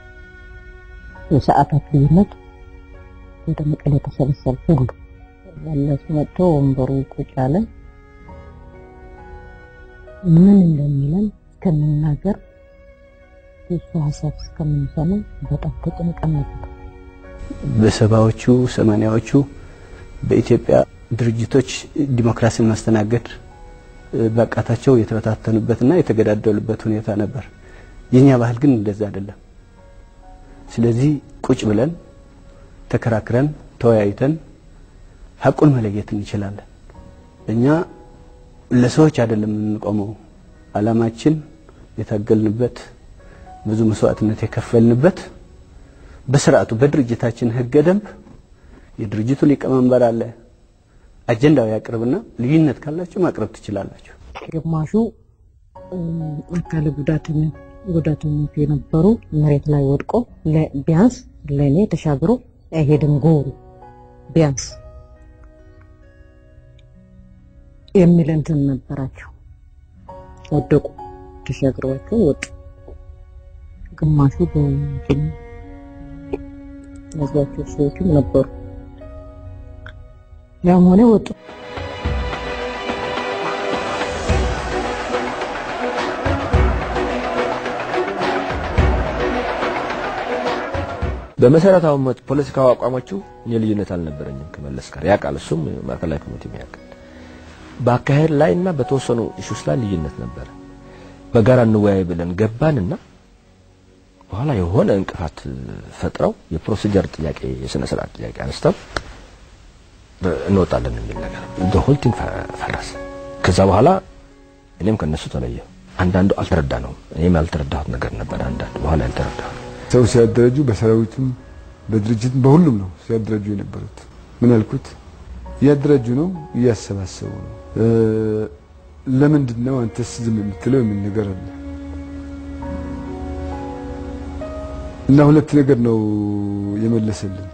የሰዓታት ልዩነት ወደ መቀሌ ተሰበሰብ ሁሉ መለሱ መጥቶ ወንበሩ ቁጭ አለ። ምን እንደሚለን እስከምናገር የሱ ሀሳብ እስከምንሰማ በጣም ተጨንቀን ነበር። በሰባዎቹ ሰማንያዎቹ በኢትዮጵያ ድርጅቶች ዲሞክራሲን ማስተናገድ ባቃታቸው የተበታተኑበትና የተገዳደሉበት ሁኔታ ነበር። የኛ ባህል ግን እንደዛ አይደለም። ስለዚህ ቁጭ ብለን ተከራክረን ተወያይተን ሀቁን መለየት እንችላለን። እኛ ለሰዎች አይደለም የምንቆመው። አላማችን የታገልንበት ብዙ መስዋዕትነት የከፈልንበት በስርዓቱ በድርጅታችን ህገ ደንብ የድርጅቱ ሊቀመንበር አለ። አጀንዳው ያቅርብና ልዩነት ካላችሁ ማቅረብ ትችላላችሁ። ግማሹ አካል ጉዳተኛ ጉዳተኞች የነበሩ መሬት ላይ ወድቆ ቢያንስ ለእኔ ተሻግሮ አይሄድም ጎሩ ቢያንስ የሚል እንትን ነበራቸው። ወደቁ፣ ተሻግረዋቸው ወጡ። ግማሹ በእንትን ያዟቸው ሰዎችም ነበሩ። ያም ሆነ ወጡ። በመሰረታዊ ፖለቲካዊ አቋሞቹ እኔ ልዩነት አልነበረኝም ከመለስ ጋር ያውቃል። እሱም ማዕከላዊ ኮሚቴ ያውቃል። በአካሄድ ላይ እና በተወሰኑ ኢሹስ ላይ ልዩነት ነበረ። በጋራ እንወያይ ብለን ገባንና በኋላ የሆነ እንቅፋት ፈጥረው የፕሮሲጀር ጥያቄ የስነ ስርዓት ጥያቄ አንስተው እንወጣለን የሚል ነገር ሆልቲንግ ፈረሰ። ከዛ በኋላ እኔም ከነሱ ተለየሁ። አንዳንዱ አልተረዳ ነው። እኔም ያልተረዳሁት ነገር ነበር። አንዳንዱ በኋላ ያልተረዳሁት ሰው ሲያደረጁ በሰራዊቱም በድርጅትም በሁሉም ነው ሲያደረጁ የነበሩት። ምን አልኩት? እያደረጁ ነው፣ እያሰባሰቡ ነው። ለምንድን ነው አንተስ ዝም የምትለው የሚል ነገር አለ እና ሁለት ነገር ነው የመለሰልን።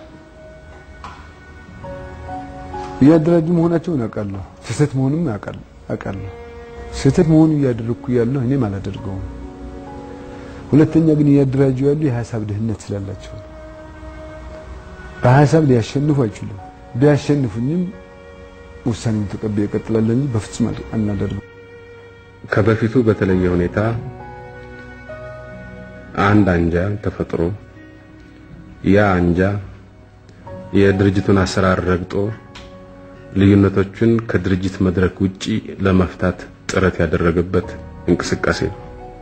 እያደራጁ መሆናቸውን አውቃለሁ፣ ስህተት መሆኑም አውቃለሁ። ስህተት መሆኑ እያደረግኩ ያለሁ እኔም አላደርገውም። ሁለተኛ ግን እያደራጁ ያሉ የሀሳብ ድህነት ስላላቸው ነው። በሀሳብ ሊያሸንፉ አይችሉም። ቢያሸንፉኝም ውሳኔውን ተቀብዬ እቀጥላለሁ እንጂ በፍጹም አናደርገው። ከበፊቱ በተለየ ሁኔታ አንድ አንጃ ተፈጥሮ ያ አንጃ የድርጅቱን አሰራር ረግጦ ልዩነቶችን ከድርጅት መድረክ ውጪ ለመፍታት ጥረት ያደረገበት እንቅስቃሴ ነው።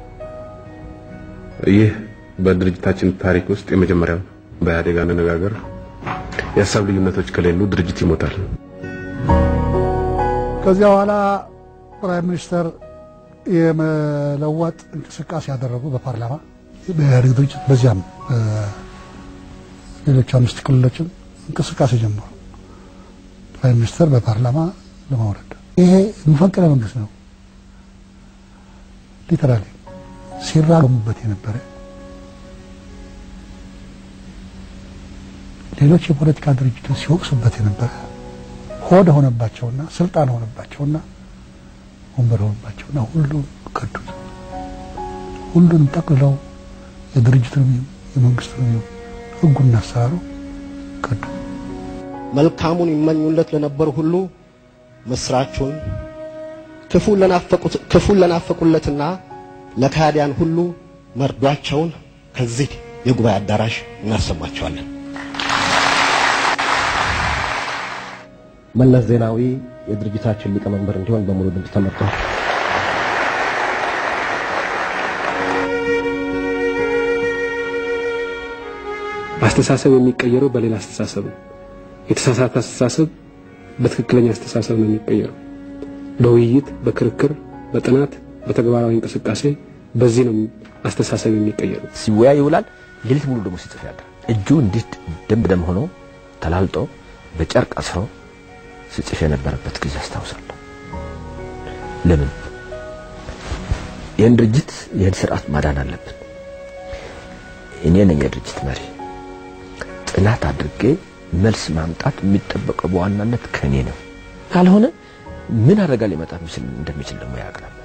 ይህ በድርጅታችን ታሪክ ውስጥ የመጀመሪያው ነው። በኢህአዴግ አነጋገር የሀሳብ ልዩነቶች ከሌሉ ድርጅት ይሞታል። ከዚያ በኋላ ፕራይም ሚኒስተር የመለወጥ እንቅስቃሴ ያደረጉ በፓርላማ በኢህአዴግ ድርጅት በዚያም ሌሎች አምስት ክልሎችም እንቅስቃሴ ጀመሩ። ፕራይም ሚኒስተር በፓርላማ ለማውረድ ይሄ መፈንቅለ መንግስት ነው። ሊተራሊ ሲራገሙበት የነበረ ሌሎች የፖለቲካ ድርጅቶች ሲወቅሱበት የነበረ ሆድ ሆነባቸውና ስልጣን ሆነባቸውና ወንበር ሆነባቸውና ሁሉን ከዱት። ሁሉንም ጠቅልለው የድርጅቱንም የመንግስቱንም ህጉና አሰራሩ ከዱ። መልካሙን ይመኙለት ለነበሩ ሁሉ ምስራቹን ክፉን ለናፈቁለትና ለካህዲያን ሁሉ መርዷቸውን ከዚህ የጉባኤ አዳራሽ እናሰማቸዋለን። መለስ ዜናዊ የድርጅታችን ሊቀመንበር እንዲሆን በሙሉ ድምፅ ተመርጧል። አስተሳሰብ የሚቀየረው በሌላ አስተሳሰብ ነው። የተሳሳተ አስተሳሰብ በትክክለኛ አስተሳሰብ ነው የሚቀየረው። በውይይት፣ በክርክር፣ በጥናት፣ በተግባራዊ እንቅስቃሴ በዚህ ነው አስተሳሰብ የሚቀየረው። ሲወያይ ይውላል። ሌሊት ሙሉ ደግሞ ሲጽፍ ያድራል። እጁ እንዲህ ደም በደም ሆኖ ተላልጦ በጨርቅ አስሮ ሲጽፍ የነበረበት ጊዜ አስታውሳለሁ። ለምን ይህን ድርጅት ይህን ስርዓት ማዳን አለብን። እኔ ነኝ የድርጅት መሪ። ጥናት አድርጌ መልስ ማምጣት የሚጠበቀው በዋናነት ከኔ ነው። ካልሆነ ምን አደጋ ሊመጣ እንደሚችል ደግሞ ያውቅ ነበር።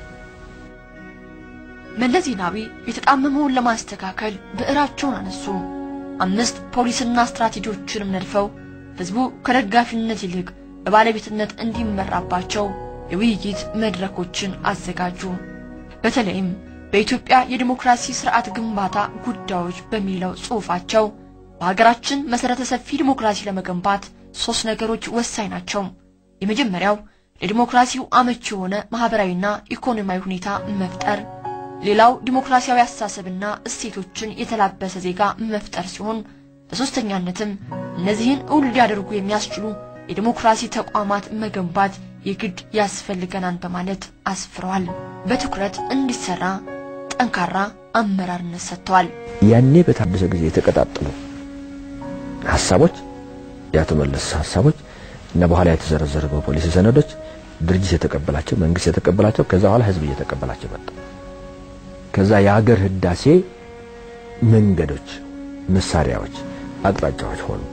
መለስ ዜናዊ የተጣመመውን ለማስተካከል ብዕራቸውን አነሱ። አምስት ፖሊስና ስትራቴጂዎችንም ነድፈው ህዝቡ ከደጋፊነት ይልቅ በባለቤትነት እንዲመራባቸው የውይይት መድረኮችን አዘጋጁ። በተለይም በኢትዮጵያ የዲሞክራሲ ስርዓት ግንባታ ጉዳዮች በሚለው ጽሑፋቸው በሀገራችን መሰረተ ሰፊ ዲሞክራሲ ለመገንባት ሶስት ነገሮች ወሳኝ ናቸው። የመጀመሪያው ለዲሞክራሲው አመቺ የሆነ ማህበራዊና ኢኮኖሚያዊ ሁኔታ መፍጠር፣ ሌላው ዲሞክራሲያዊ አስተሳሰብና እሴቶችን የተላበሰ ዜጋ መፍጠር ሲሆን በሶስተኛነትም እነዚህን እውን ሊያደርጉ የሚያስችሉ የዲሞክራሲ ተቋማት መገንባት የግድ ያስፈልገናል በማለት አስፍረዋል። በትኩረት እንዲሰራ ጠንካራ አመራርነት ሰጥተዋል። ያኔ በታደሰ ጊዜ የተቀጣጠሉ ሀሳቦች የአቶ መለስ ሀሳቦች እና በኋላ የተዘረዘሩ በፖሊሲ ሰነዶች ድርጅት የተቀበላቸው መንግስት የተቀበላቸው ከዛ በኋላ ህዝብ እየተቀበላቸው መጣ። ከዛ የሀገር ህዳሴ መንገዶች፣ መሳሪያዎች፣ አቅጣጫዎች ሆኑ።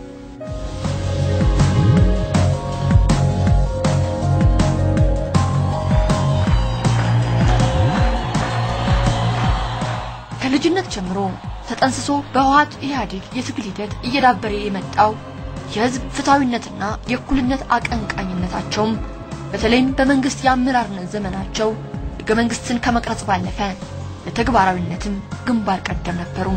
ከልጅነት ጀምሮ ተጠንስሶ በህወሓት ኢህአዴግ የትግል ሂደት እየዳበረ የመጣው የህዝብ ፍትሐዊነትና የእኩልነት አቀንቃኝነታቸውም በተለይም በመንግስት የአመራርነት ዘመናቸው ህገ መንግስትን ከመቅረጽ ባለፈ ለተግባራዊነትም ግንባር ቀደም ነበሩ።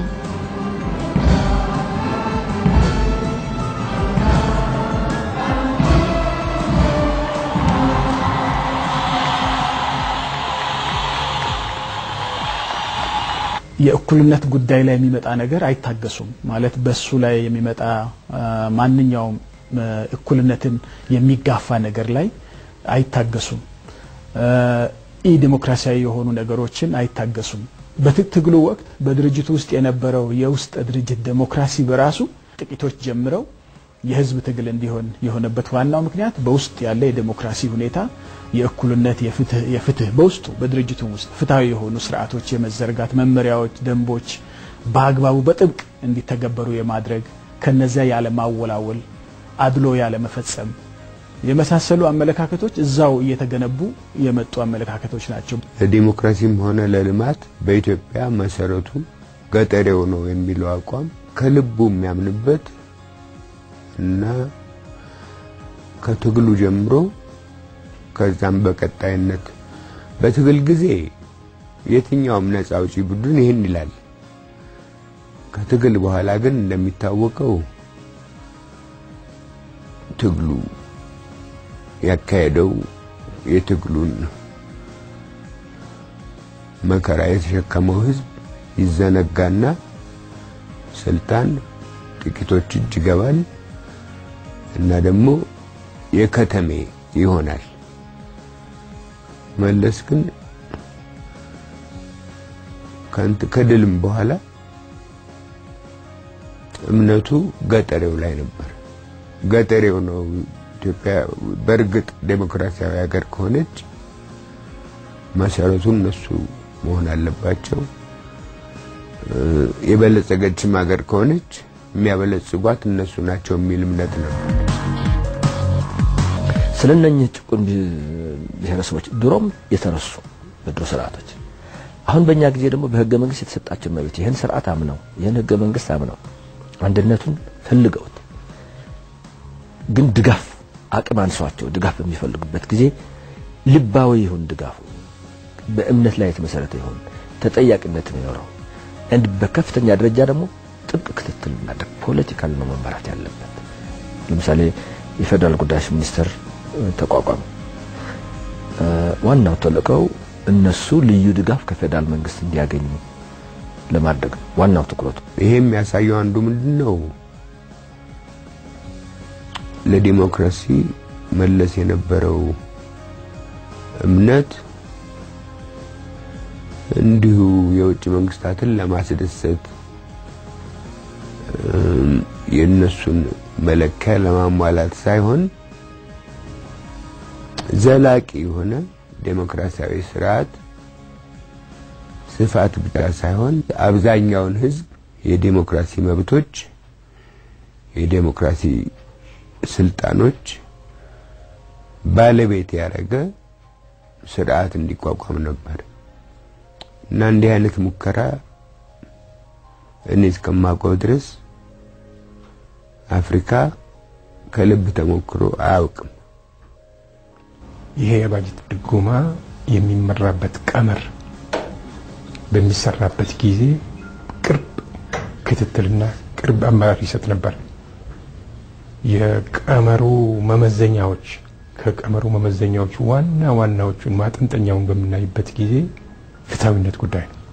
የእኩልነት ጉዳይ ላይ የሚመጣ ነገር አይታገሱም። ማለት በሱ ላይ የሚመጣ ማንኛውም እኩልነትን የሚጋፋ ነገር ላይ አይታገሱም። ኢ ዲሞክራሲያዊ የሆኑ ነገሮችን አይታገሱም። በትግሉ ወቅት በድርጅቱ ውስጥ የነበረው የውስጥ ድርጅት ዴሞክራሲ በራሱ ጥቂቶች ጀምረው የህዝብ ትግል እንዲሆን የሆነበት ዋናው ምክንያት በውስጥ ያለ የዴሞክራሲ ሁኔታ የእኩልነት፣ የፍትህ የፍትህ በውስጡ በድርጅቱ ውስጥ ፍትሃዊ የሆኑ ስርዓቶች የመዘርጋት መመሪያዎች፣ ደንቦች በአግባቡ በጥብቅ እንዲተገበሩ የማድረግ ከነዚያ ያለ ማወላወል፣ አድሎ ያለ መፈጸም የመሳሰሉ አመለካከቶች እዛው እየተገነቡ የመጡ አመለካከቶች ናቸው። ለዲሞክራሲም ሆነ ለልማት በኢትዮጵያ መሰረቱ ገጠሬው ነው የሚለው አቋም ከልቡ የሚያምንበት እና ከትግሉ ጀምሮ ከዛም በቀጣይነት በትግል ጊዜ የትኛውም ነፃ አውጪ ቡድን ይህን ይላል። ከትግል በኋላ ግን እንደሚታወቀው ትግሉ ያካሄደው የትግሉን መከራ የተሸከመው ህዝብ ይዘነጋና ስልጣን ጥቂቶች እጅ ይገባል እና ደግሞ የከተሜ ይሆናል። መለስ ግን ከንት ከድልም በኋላ እምነቱ ገጠሬው ላይ ነበር። ገጠሬው ነው ኢትዮጵያ በእርግጥ ዴሞክራሲያዊ ሀገር ከሆነች መሰረቱ እነሱ መሆን አለባቸው። የበለጸገችም ሀገር ከሆነች የሚያበለጽጓት እነሱ ናቸው የሚል እምነት ነው። ስለ እነኚህ ጭቁን ብሔረሰቦች ድሮም የተረሱ በድሮ ስርዓቶች አሁን በእኛ ጊዜ ደግሞ በህገ መንግስት የተሰጣቸው መብት ይህን ስርዓት አምነው ይህን ህገ መንግስት አምነው አንድነቱን ፈልገውት ግን ድጋፍ አቅም አንሷቸው ድጋፍ በሚፈልጉበት ጊዜ ልባዊ ይሁን ድጋፉ በእምነት ላይ የተመሰረተ ይሁን ተጠያቂነት የሚኖረው እንድ በከፍተኛ ደረጃ ደግሞ ጥብቅ ክትትል ማድረግ ፖለቲካል ነው መመራት ያለበት። ለምሳሌ የፌዴራል ጉዳዮች ሚኒስቴር ተቋቋመ። ዋናው ተልእኮው እነሱ ልዩ ድጋፍ ከፌዴራል መንግስት እንዲያገኙ ለማድረግ ነው ዋናው ትኩረቱ። ይሄ የሚያሳየው አንዱ ምንድን ነው ለዲሞክራሲ መለስ የነበረው እምነት እንዲሁ የውጭ መንግስታትን ለማስደሰት የእነሱን መለኪያ ለማሟላት ሳይሆን ዘላቂ የሆነ ዴሞክራሲያዊ ስርዓት ስፋት ብቻ ሳይሆን አብዛኛውን ህዝብ የዴሞክራሲ መብቶች፣ የዴሞክራሲ ስልጣኖች ባለቤት ያደረገ ስርዓት እንዲቋቋም ነበር እና እንዲህ አይነት ሙከራ እኔ እስከማውቀው ድረስ አፍሪካ ከልብ ተሞክሮ አያውቅም። ይሄ የባጀት ድጎማ የሚመራበት ቀመር በሚሰራበት ጊዜ ቅርብ ክትትልና ቅርብ አመራር ይሰጥ ነበር። የቀመሩ መመዘኛዎች ከቀመሩ መመዘኛዎች ዋና ዋናዎቹን ማጠንጠኛውን በምናይበት ጊዜ ፍትሐዊነት ጉዳይ ነው።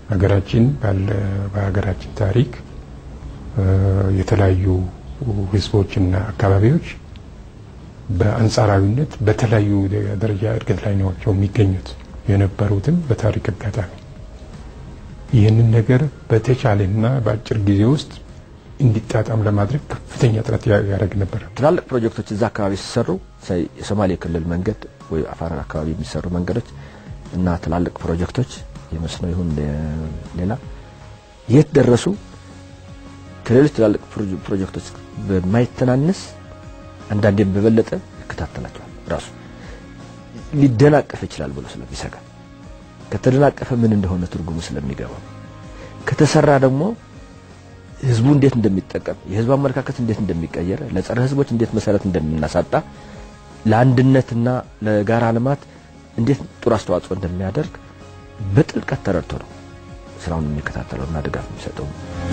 ሀገራችን በሀገራችን ታሪክ የተለያዩ ህዝቦችና አካባቢዎች በአንጻራዊነት በተለያዩ ደረጃ እድገት ላይ ናቸው የሚገኙት የነበሩትም በታሪክ አጋጣሚ ይህንን ነገር በተቻለና በአጭር ጊዜ ውስጥ እንዲጣጣም ለማድረግ ከፍተኛ ጥረት ያደርግ ነበር። ትላልቅ ፕሮጀክቶች እዛ አካባቢ ሲሰሩ የሶማሌ ክልል መንገድ ወይ አፋር አካባቢ የሚሰሩ መንገዶች እና ትላልቅ ፕሮጀክቶች የመስኖ ይሁን ሌላ የት ደረሱ? ከሌሎች ትላልቅ ፕሮጀክቶች በማይተናነስ አንዳንዴም በበለጠ ይከታተላቸዋል። ራሱ ሊደናቀፍ ይችላል ብሎ ስለሚሰጋ ከተደናቀፈ ምን እንደሆነ ትርጉሙ ስለሚገባው ከተሰራ ደግሞ ህዝቡ እንዴት እንደሚጠቀም የህዝቡ አመለካከት እንዴት እንደሚቀየር ለጸረ ህዝቦች እንዴት መሰረት እንደምናሳጣ ለአንድነትና ለጋራ ልማት እንዴት ጥሩ አስተዋጽኦ እንደሚያደርግ በጥልቀት ተረድቶ ነው ስራውን የሚከታተለውና ድጋፍ የሚሰጠው።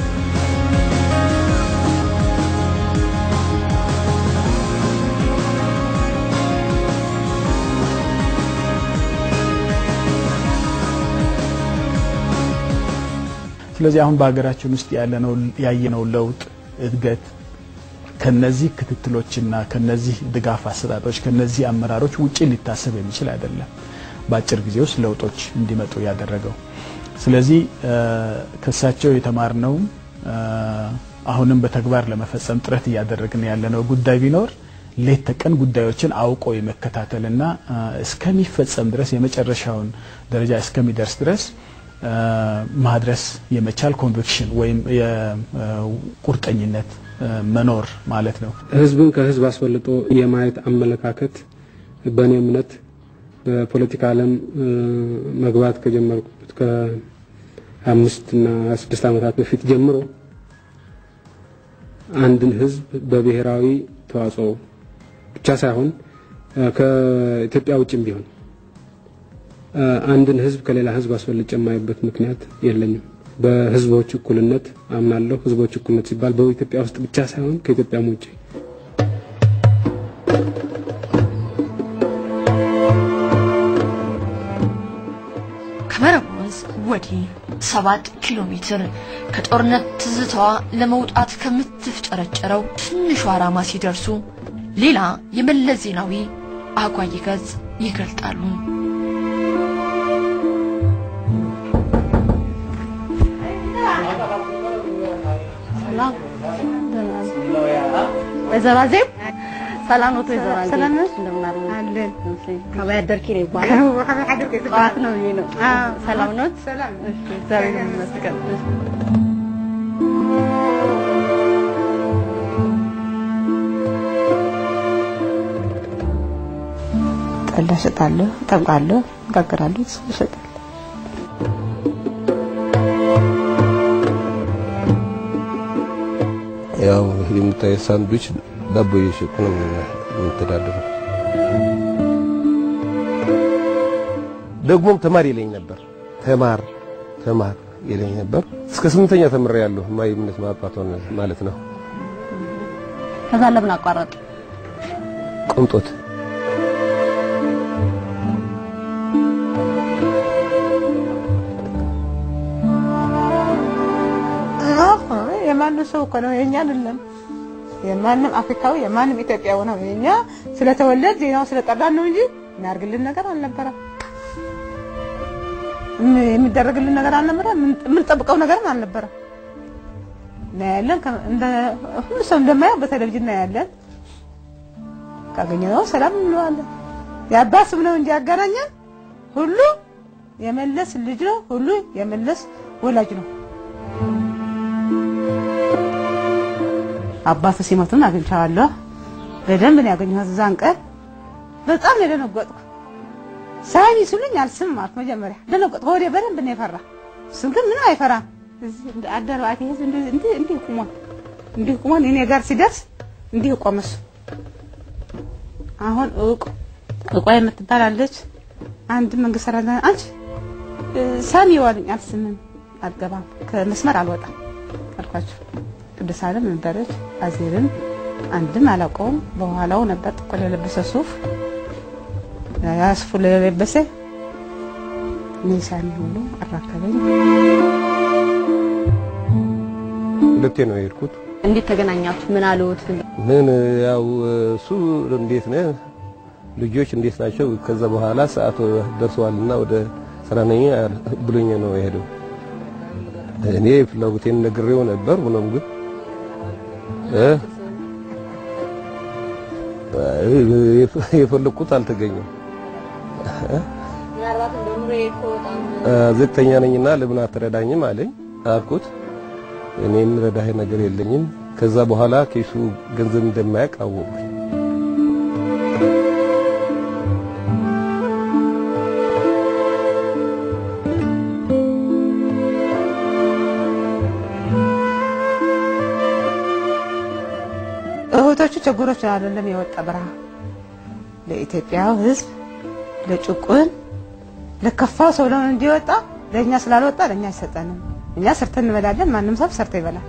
ስለዚህ አሁን በሀገራችን ውስጥ ያለነው ያየነው ለውጥ እድገት ከነዚህ ክትትሎችና ከነዚህ ድጋፍ አሰጣጦች ከነዚህ አመራሮች ውጪ ሊታሰብ የሚችል አይደለም። በአጭር ጊዜ ውስጥ ለውጦች እንዲመጡ ያደረገው። ስለዚህ ከሳቸው የተማርነውም አሁንም በተግባር ለመፈጸም ጥረት እያደረግን ያለነው ጉዳይ ቢኖር ሌት ተቀን ጉዳዮችን አውቆ የመከታተልና እስከሚፈጸም ድረስ የመጨረሻውን ደረጃ እስከሚደርስ ድረስ ማድረስ የመቻል ኮንቪክሽን ወይም የቁርጠኝነት መኖር ማለት ነው። ህዝብን ከህዝብ አስበልጦ የማየት አመለካከት በእኔ እምነት በፖለቲካ ዓለም መግባት ከጀመርኩት ከአምስት እና ስድስት ዓመታት በፊት ጀምሮ አንድን ህዝብ በብሔራዊ ተዋጽኦ ብቻ ሳይሆን ከኢትዮጵያ ውጭም ቢሆን አንድን ህዝብ ከሌላ ህዝብ አስበልጬ የማይበት ምክንያት የለኝም። በህዝቦች እኩልነት አምናለሁ። ህዝቦች እኩልነት ሲባል በኢትዮጵያ ውስጥ ብቻ ሳይሆን ከኢትዮጵያም ውጭ ከመረብ ወንዝ ወዲህ ሰባት ኪሎ ሜትር ከጦርነት ትዝታዋ ለመውጣት ከምትፍጨረጨረው ትንሿ ራማ ሲደርሱ ሌላ የመለስ ዜናዊ አጓጊ ገጽ ይገልጣሉ። ወይዘሮ አዜብ ሰላም ነው? ወይዘሮ አዜብ ሰላም ነሽ? እንደምን አለን? ከበያ አደርኪ ነው ይባላል። ጠዋት ነው ብዬ ነው። ሰላም ነው? እሺ፣ እግዚአብሔር ይመስገን። ጠላ እሸጣለሁ፣ እጠምቃለሁ፣ እጋግራለሁ፣ እሸጣለሁ። ያው የምታየው ሳንዱች ዳቦ እየሸጥኩ ነው የምተዳደረው። ደግሞም ተማር ይለኝ ነበር። ተማር ተማር ይለኝ ነበር። እስከ ስምንተኛ ተምሬያለሁ። ማይ እምነት ማባቷ ማለት ነው። ከዛ ለምን አቋረጥ? ቅንጦት የማንም ሰው እኮ ነው የኛ አይደለም። የማንም አፍሪካዊ የማንም ኢትዮጵያዊ ነው የኛ ስለተወለድ ዜናው ስለጠራን ነው እንጂ የሚያርግልን ነገር አልነበረም። የሚደረግልን ነገር አልነበረም። የምንጠብቀው ነገርም አልነበረም። እናያለን፣ እንደ ሁሉ ሰው እንደማየው በቴሌቪዥን እናያለን። ካገኘነው ሰላም እንለዋለን። የአባት ስም ነው እንጂ ያገናኘን ሁሉ የመለስ ልጅ ነው። ሁሉ የመለስ ወላጅ ነው። አባቱ ሲሞቱን አግኝቻለሁ። በደንብ ነው ያገኘሁት። እዛን ቀን በጣም ነው የደነገጥኩ። ሳሚ ሲሉኝ አልስምም አልኩ። መጀመሪያ ደነገጥኩ። ወዲያ በደንብ ነው የፈራ። እሱም ግን ምንም አይፈራም። እዚህ እንደ አደረባቴ ህዝብ እንዲህ እንዲህ ቁሟል። እንዲህ ቁሟል። እኔ ጋር ሲደርስ እንዲህ ቆመ እሱ። አሁን እውቅ እቋ የምትባል አለች። አንድ መንግስት ሰራተኛ አንቺ ሳሚ ዋልኝ። አልስምም፣ አልገባም፣ ከመስመር አልወጣም አልኳቸው። ቅዱስ ዓለም ነበረች። አዜብም አንድም አላውቀውም። በኋላው ነበር ጥቁር የለበሰ ሱፍ ያ ሱፍ የለበሰ ኒሻን ሁሉ አራከበኝ። ሁለቴ ነው የሄድኩት። እንዴት ተገናኛችሁ? ምን አሉት? ምን ያው እሱ እንዴት ነህ ልጆች እንዴት ናቸው? ከዛ በኋላ ሰዓቱ ደርሰዋልና ወደ ስራ ነኝ ብሎኝ ነው የሄደው። እኔ ፍላጎቴን ነግሬው ነበር። ሆኖም ግን እ የፈለኩት አልተገኘም። ዝቅተኛ ነኝና ለምን አትረዳኝም አለኝ። አልኩት እኔ የምረዳህ ነገር የለኝም። ከዛ በኋላ ኬሱ ገንዘብ እንደማያውቅ አወቅኩኝ። እህቶቹ ችግሮች አይደለም የወጣ በረሃ ለኢትዮጵያ ሕዝብ ለጭቁን ለከፋው ሰው ለምን እንዲወጣ ለእኛ ስላልወጣ ለእኛ አይሰጠንም። እኛ ሰርተን እንበላለን። ማንም ሰው ሰርቶ ይበላል።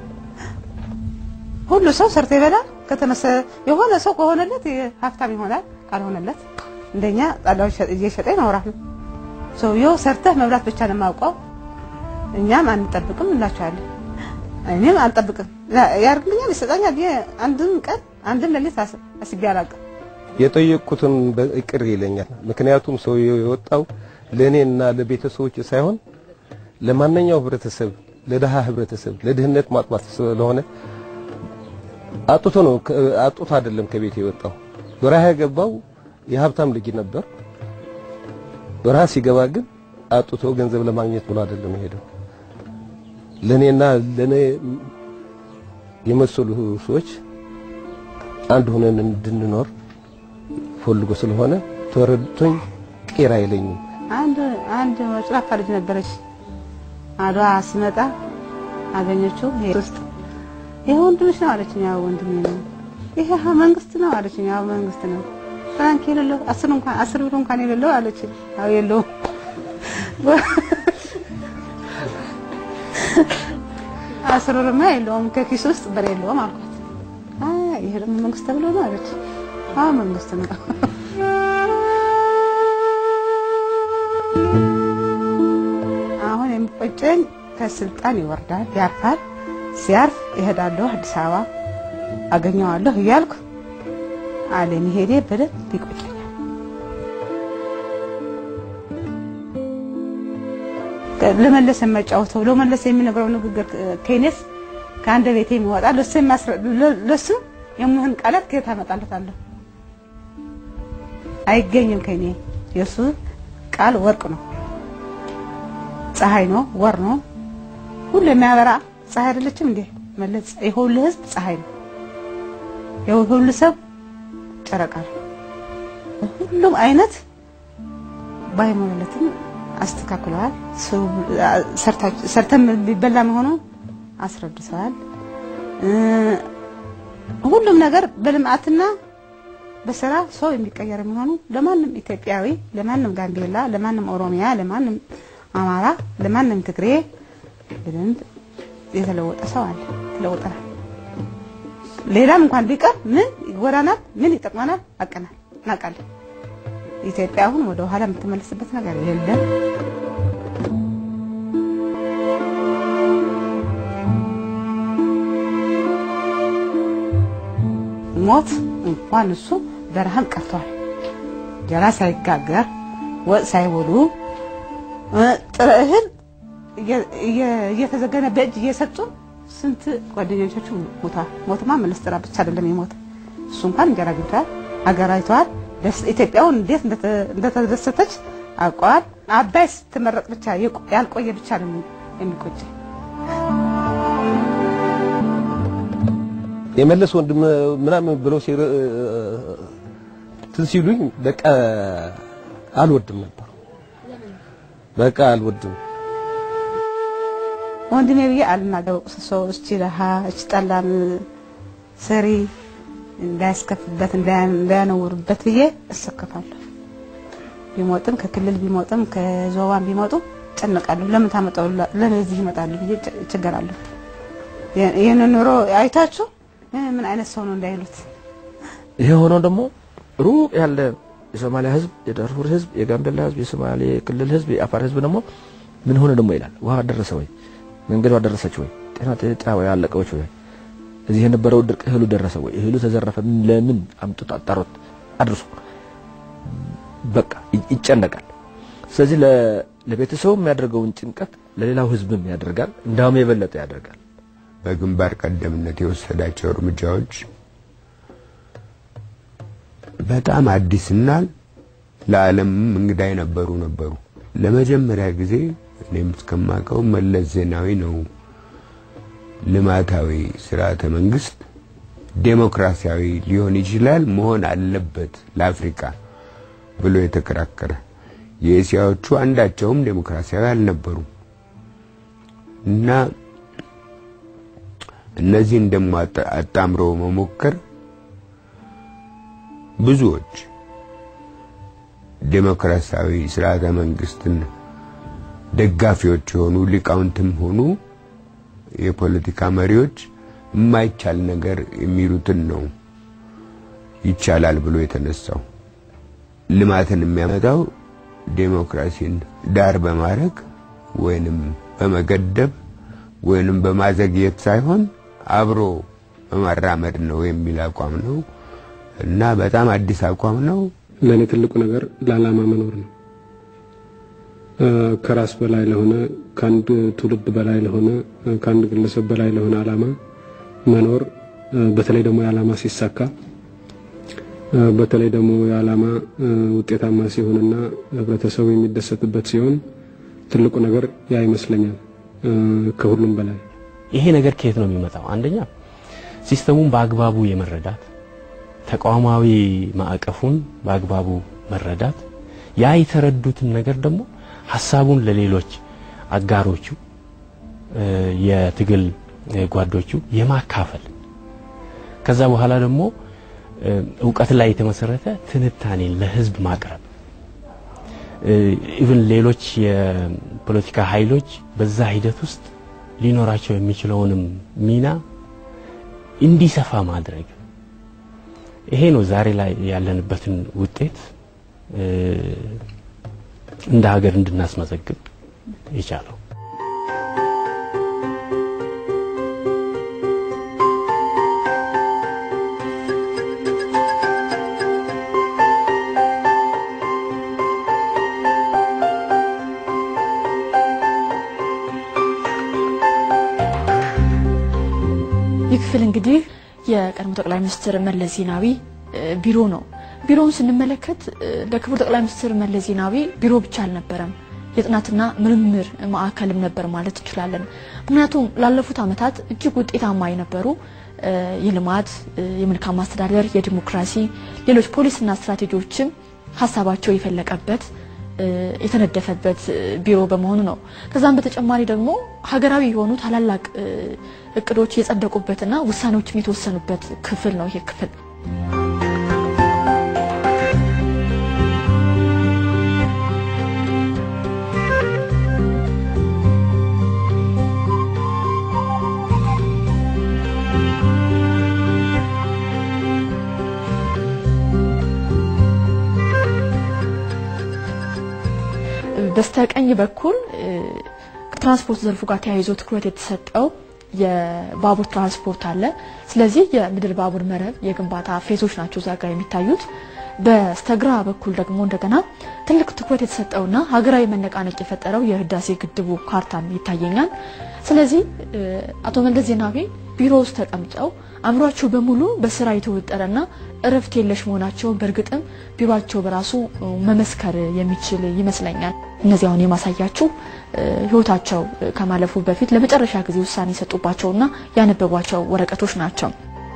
ሁሉ ሰው ሰርቶ ይበላል። ከተመሰ የሆነ ሰው ከሆነለት ሀብታም ይሆናል፣ ካልሆነለት እንደኛ ጣላው እየሸጠ ይኖራል። ሰውየው ሰርተህ መብላት ብቻ ነው የማውቀው። እኛም አንጠብቅም እንላቸዋለን። እኔም አልጠብቅም። ያርግልኛል፣ ይሰጠኛል። አንድም ቀን አንድም ሌሊት አስቤ አላውቅም። የጠየቅኩትን ይቅር ይለኛል። ምክንያቱም ሰውየው የወጣው ለእኔና ለቤተሰቦች ሳይሆን ለማንኛው ህብረተሰብ፣ ለድሃ ህብረተሰብ፣ ለድህነት ማጥፋት ስለሆነ አጡቶ ነው አጡቶ አይደለም ከቤት የወጣው። በረሃ የገባው የሀብታም ልጅ ነበር። በረሃ ሲገባ ግን አጡቶ ገንዘብ ለማግኘት ብሎ አይደለም የሄደው። ለኔና ለኔ የመሰሉ ሰዎች አንድ ሆነን እንድንኖር ፈልጎ ስለሆነ ተረድቶኝ ቄራ አይለኝም። አንድ አንድ ጭራካ ልጅ ነበረች። አድዋ ስመጣ አገኘችው ውስጥ ይሄ ወንድምሽ ነው አለችኝ። ያው ወንድሜ ነው። ይሄ መንግስት ነው አለችኝ። ያው መንግስት ነው። ፍራንክ የሌለው አስር እንኳን አስር ብር እንኳን የሌለው አለችኝ። ያው የለውም አስር ብርማ የለውም ከኪስ ውስጥ ብር የለውም አልኳት። አይ ይሄ ደግሞ መንግስት ተብሎ ነው አለች። አዎ መንግስት ነው። አሁን የሚቆጨኝ ከስልጣን ይወርዳል፣ ያርፋል። ሲያርፍ እሄዳለሁ አዲስ አበባ አገኘዋለሁ እያልኩ አለመሄዴ በደንብ ይቆጨኛል። ለመለስ የማጫወተው ለመለስ የሚነግረው ንግግር ከኔስ ከአንድ ቤት የሚወጣ ለሱ ለሱ የሚሆን ቃላት ከየት አመጣለታለሁ? አይገኝም ከኔ። የሱ ቃል ወርቅ ነው፣ ፀሐይ ነው፣ ወር ነው፣ ሁሉ የሚያበራ ፀሐይ አይደለችም እንዴ? መለስ የሁሉ ህዝብ ፀሐይ ነው፣ የሁሉ ሰብ ጨረቃ ነው። ሁሉም አይነት ባይሞለትም አስተካክለዋል። ሰርተን ቢበላ መሆኑን አስረድተዋል። ሁሉም ነገር በልማትና በስራ ሰው የሚቀየር መሆኑ ለማንም ኢትዮጵያዊ፣ ለማንም ጋምቤላ፣ ለማንም ኦሮሚያ፣ ለማንም አማራ፣ ለማንም ትግሬ በደንብ የተለወጠ ሰው አለ። ተለውጠናል። ሌላም እንኳን ቢቀር ምን ይጎዳናል፣ ምን ይጠቅመናል አቀናል እናውቃለን። ኢትዮጵያ አሁን ወደ ኋላ የምትመለስበት ነገር የለም። ሞት እንኳን እሱ በረሃብ ቀርቷል። እንጀራ ሳይጋገር ወጥ ሳይበሉ ጥሬ እህል እየተዘገነ በእጅ እየሰጡ ስንት ጓደኞቻችሁ ሞተዋል። ሞትማ መለስ ጥራ ብቻ አይደለም የሞት እሱ እንኳን እንጀራ ግብተዋል፣ ሀገር አይተዋል። ኢትዮጵያውን እንዴት እንደተደሰተች አውቀዋል። አባይ ስትመረቅ ብቻ ያልቆየ ብቻ ነው የሚቆጭ። የመለስ ወንድም ምናምን ብለው እንትን ሲሉኝ በቃ አልወድም ነበር። በቃ አልወድም ወንድሜ ብዬ አልናገር። ሰው እቺ ረሃ እቺ ጠላም ሰሪ እንዳያስከፍበት እንዳያነውርበት ብዬ እሰከፋለሁ። ቢሞጥም ከክልል ቢሞጥም ከዞባን ቢሞጡ ጨነቃለሁ። ለምን ታመጣው ለምን እዚህ ይመጣሉ ብዬ እቸገራለሁ። ይህን ኑሮ አይታችሁ ምን አይነት ሰው ነው እንዳይሉት። ይሄ ሆኖ ደግሞ ሩቅ ያለ የሶማሊያ ህዝብ፣ የዳርፉር ህዝብ፣ የጋምቤላ ህዝብ፣ የሶማሌ ክልል ህዝብ፣ የአፋር ህዝብ ደግሞ ምን ሆነ ደግሞ ይላል። ውሃ ደረሰ ወይ? መንገዷ ደረሰች ወይ? ጤና ጤና ያለቀዎች ወይ? እዚህ የነበረው ድርቅ እህሉ ደረሰ ወይ? እህሉ ተዘረፈ። ለምን አምጡት፣ አጣሩት፣ አድርሱ። በቃ ይጨነቃል። ስለዚህ ለቤተሰቡ የሚያደርገውን ጭንቀት ለሌላው ህዝብም ያደርጋል፣ እንዳውም የበለጠ ያደርጋል። በግንባር ቀደምነት የወሰዳቸው እርምጃዎች በጣም አዲስና ለዓለምም እንግዳ የነበሩ ነበሩ። ለመጀመሪያ ጊዜ እኔም እስከማውቀው መለስ ዜናዊ ነው ልማታዊ ስርዓተ መንግስት ዴሞክራሲያዊ ሊሆን ይችላል መሆን አለበት ለአፍሪካ ብሎ የተከራከረ። የእስያዎቹ አንዳቸውም ዴሞክራሲያዊ አልነበሩም እና እነዚህን ደግሞ አጣምሮ መሞከር ብዙዎች ዴሞክራሲያዊ ስርዓተ መንግስትን ደጋፊዎች የሆኑ ሊቃውንትም ሆኑ የፖለቲካ መሪዎች የማይቻል ነገር የሚሉትን ነው ይቻላል ብሎ የተነሳው። ልማትን የሚያመጣው ዴሞክራሲን ዳር በማድረግ ወይንም በመገደብ ወይንም በማዘግየት ሳይሆን አብሮ በማራመድ ነው የሚል አቋም ነው እና በጣም አዲስ አቋም ነው። ለእኔ ትልቁ ነገር ለዓላማ መኖር ነው። ከራስ በላይ ለሆነ ከአንድ ትውልድ በላይ ለሆነ ከአንድ ግለሰብ በላይ ለሆነ ዓላማ መኖር በተለይ ደግሞ የዓላማ ሲሳካ በተለይ ደግሞ የዓላማ ውጤታማ ሲሆንና ህብረተሰቡ የሚደሰትበት ሲሆን ትልቁ ነገር ያ ይመስለኛል ከሁሉም በላይ። ይሄ ነገር ከየት ነው የሚመጣው? አንደኛ ሲስተሙን በአግባቡ የመረዳት ተቋማዊ ማዕቀፉን በአግባቡ መረዳት፣ ያ የተረዱትን ነገር ደግሞ ሀሳቡን ለሌሎች አጋሮቹ የትግል ጓዶቹ የማካፈል ከዛ በኋላ ደግሞ እውቀት ላይ የተመሰረተ ትንታኔን ለህዝብ ማቅረብ ኢቭን ሌሎች የፖለቲካ ኃይሎች በዛ ሂደት ውስጥ ሊኖራቸው የሚችለውንም ሚና እንዲሰፋ ማድረግ ይሄ ነው ዛሬ ላይ ያለንበትን ውጤት እንደ ሀገር እንድናስመዘግብ የቻለው። ይህ ክፍል እንግዲህ የቀድሞ ጠቅላይ ሚኒስትር መለስ ዜናዊ ቢሮ ነው። ቢሮውን ስንመለከት ለክቡር ጠቅላይ ሚኒስትር መለስ ዜናዊ ቢሮ ብቻ አልነበረም፣ የጥናትና ምርምር ማዕከልም ነበር ማለት እንችላለን። ምክንያቱም ላለፉት ዓመታት እጅግ ውጤታማ የነበሩ የልማት፣ የመልካም አስተዳደር፣ የዲሞክራሲ ሌሎች ፖሊሲና ስትራቴጂዎችም ሀሳባቸው የፈለቀበት የተነደፈበት ቢሮ በመሆኑ ነው። ከዛም በተጨማሪ ደግሞ ሀገራዊ የሆኑ ታላላቅ እቅዶች የጸደቁበትና ውሳኔዎችም የተወሰኑበት ክፍል ነው ይሄ ክፍል። በስተቀኝ በኩል ከትራንስፖርት ዘርፉ ጋር ተያይዞ ትኩረት የተሰጠው የባቡር ትራንስፖርት አለ። ስለዚህ የምድር ባቡር መረብ የግንባታ ፌዞች ናቸው እዛ ጋር የሚታዩት። በስተግራ በኩል ደግሞ እንደገና ትልቅ ትኩረት የተሰጠውና ሀገራዊ መነቃነቅ የፈጠረው የህዳሴ ግድቡ ካርታም ይታየኛል። ስለዚህ አቶ መለስ ዜናዊ ቢሮ ውስጥ ተቀምጠው አእምሯቸው በሙሉ በስራ የተወጠረና እረፍት የለሽ መሆናቸውን በእርግጥም ቢሮቸው በራሱ መመስከር የሚችል ይመስለኛል። እነዚህ አሁን የማሳያችሁ ህይወታቸው ከማለፉ በፊት ለመጨረሻ ጊዜ ውሳኔ የሰጡባቸውና ያነበቧቸው ወረቀቶች ናቸው።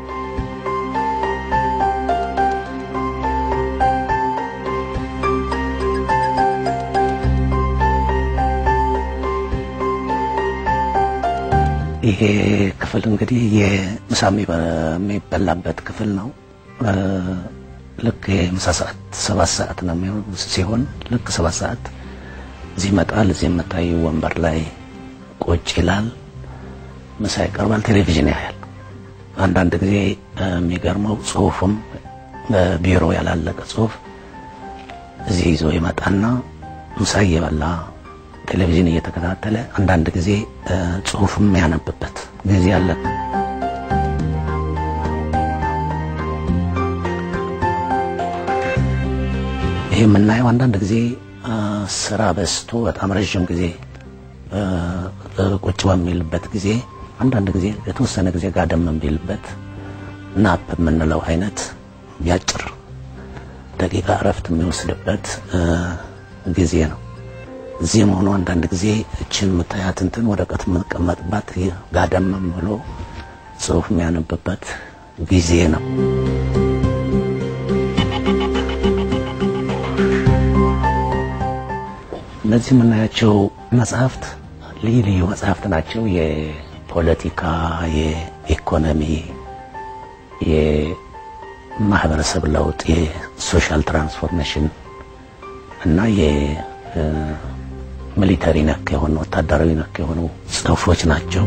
ይሄ ክፍል እንግዲህ የምሳ የሚበላበት ክፍል ነው። ልክ የምሳ ሰዓት ሰባት ሰዓት ነው የሚሆን ሲሆን ልክ ሰባት ሰዓት እዚህ ይመጣል። እዚህ የምታይ ወንበር ላይ ቁጭ ይላል። ምሳ ይቀርባል። ቴሌቪዥን ያያል። አንዳንድ ጊዜ የሚገርመው ጽሁፍም በቢሮ ያላለቀ ጽሁፍ እዚህ ይዞ ይመጣና ምሳ እየበላ ቴሌቪዥን እየተከታተለ አንዳንድ ጊዜ ጽሁፍም ያነብበት ጊዜ አለ። ይህ የምናየው አንዳንድ ጊዜ ስራ በዝቶ በጣም ረዥም ጊዜ ቁጭ በሚልበት ጊዜ አንዳንድ ጊዜ የተወሰነ ጊዜ ጋደም የሚልበት ናፕ የምንለው አይነት ቢያጭር ደቂቃ እረፍት የሚወስድበት ጊዜ ነው። እዚህም ሆኖ አንዳንድ ጊዜ እችን የምታያት እንትን ወረቀት የምንቀመጥባት ጋደም ብሎ ጽሁፍ የሚያነብበት ጊዜ ነው። እነዚህ የምናያቸው መጽሐፍት ልዩ ልዩ መጽሐፍት ናቸው። የፖለቲካ፣ የኢኮኖሚ፣ የማህበረሰብ ለውጥ፣ የሶሻል ትራንስፎርሜሽን እና የሚሊተሪ ነክ የሆኑ ወታደራዊ ነክ የሆኑ ጽሁፎች ናቸው።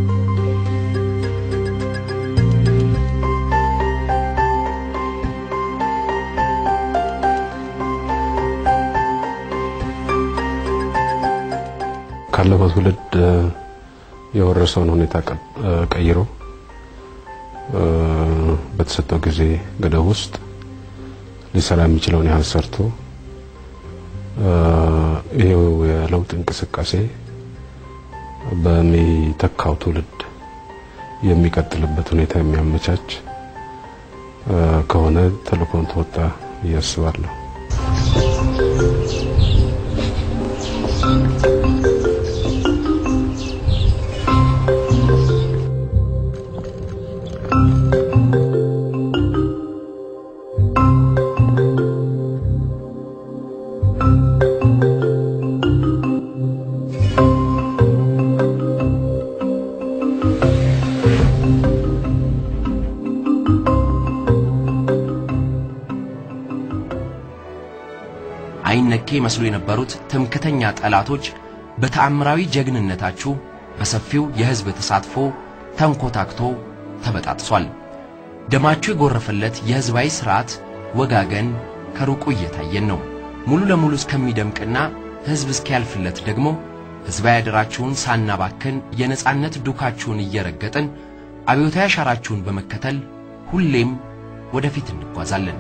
ካለፈው ትውልድ የወረሰውን ሁኔታ ቀይሮ በተሰጠው ጊዜ ገደብ ውስጥ ሊሰራ የሚችለውን ያህል ሰርቶ ይሄው የለውጥ እንቅስቃሴ በሚተካው ትውልድ የሚቀጥልበት ሁኔታ የሚያመቻች ከሆነ ተልእኮን ተወጣ ብዬ አስባለሁ። አይነኬ መስሎ የነበሩት ትምክተኛ ጠላቶች በተአምራዊ ጀግንነታችሁ በሰፊው የሕዝብ ተሳትፎ ተንኮታክቶ ተበጣጥሷል። ደማችሁ የጎረፈለት የሕዝባዊ ሥርዓት ወጋገን ከሩቁ እየታየን ነው። ሙሉ ለሙሉ እስከሚደምቅና ሕዝብ እስኪያልፍለት ደግሞ ሕዝባዊ አደራችሁን ሳናባክን የነጻነት ዱካችሁን እየረገጥን አብዮታዊ አሻራችሁን በመከተል ሁሌም ወደፊት እንጓዛለን።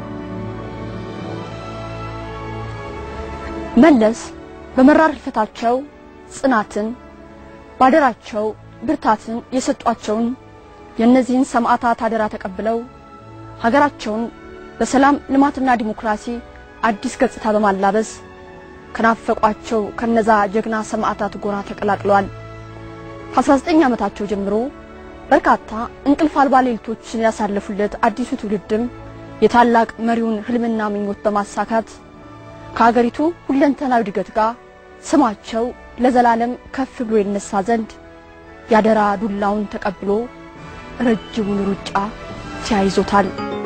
መለስ በመራር ሕልፈታቸው ጽናትን ባደራቸው ብርታትን የሰጧቸውን የእነዚህን ሰማዕታት አደራ ተቀብለው ሀገራቸውን በሰላም ልማትና ዲሞክራሲ አዲስ ገጽታ በማላበስ ከናፈቋቸው ከነዛ ጀግና ሰማዕታት ጎራ ተቀላቅለዋል። ከ19 ዓመታቸው ጀምሮ በርካታ እንቅልፍ አልባ ሌሊቶችን ያሳለፉለት አዲሱ ትውልድም የታላቅ መሪውን ህልምና ምኞት በማሳካት ከሀገሪቱ ሁለንተናዊ እድገት ጋር ስማቸው ለዘላለም ከፍ ብሎ ይነሳ ዘንድ ያደራ ዱላውን ተቀብሎ ረጅሙን ሩጫ ተያይዞታል።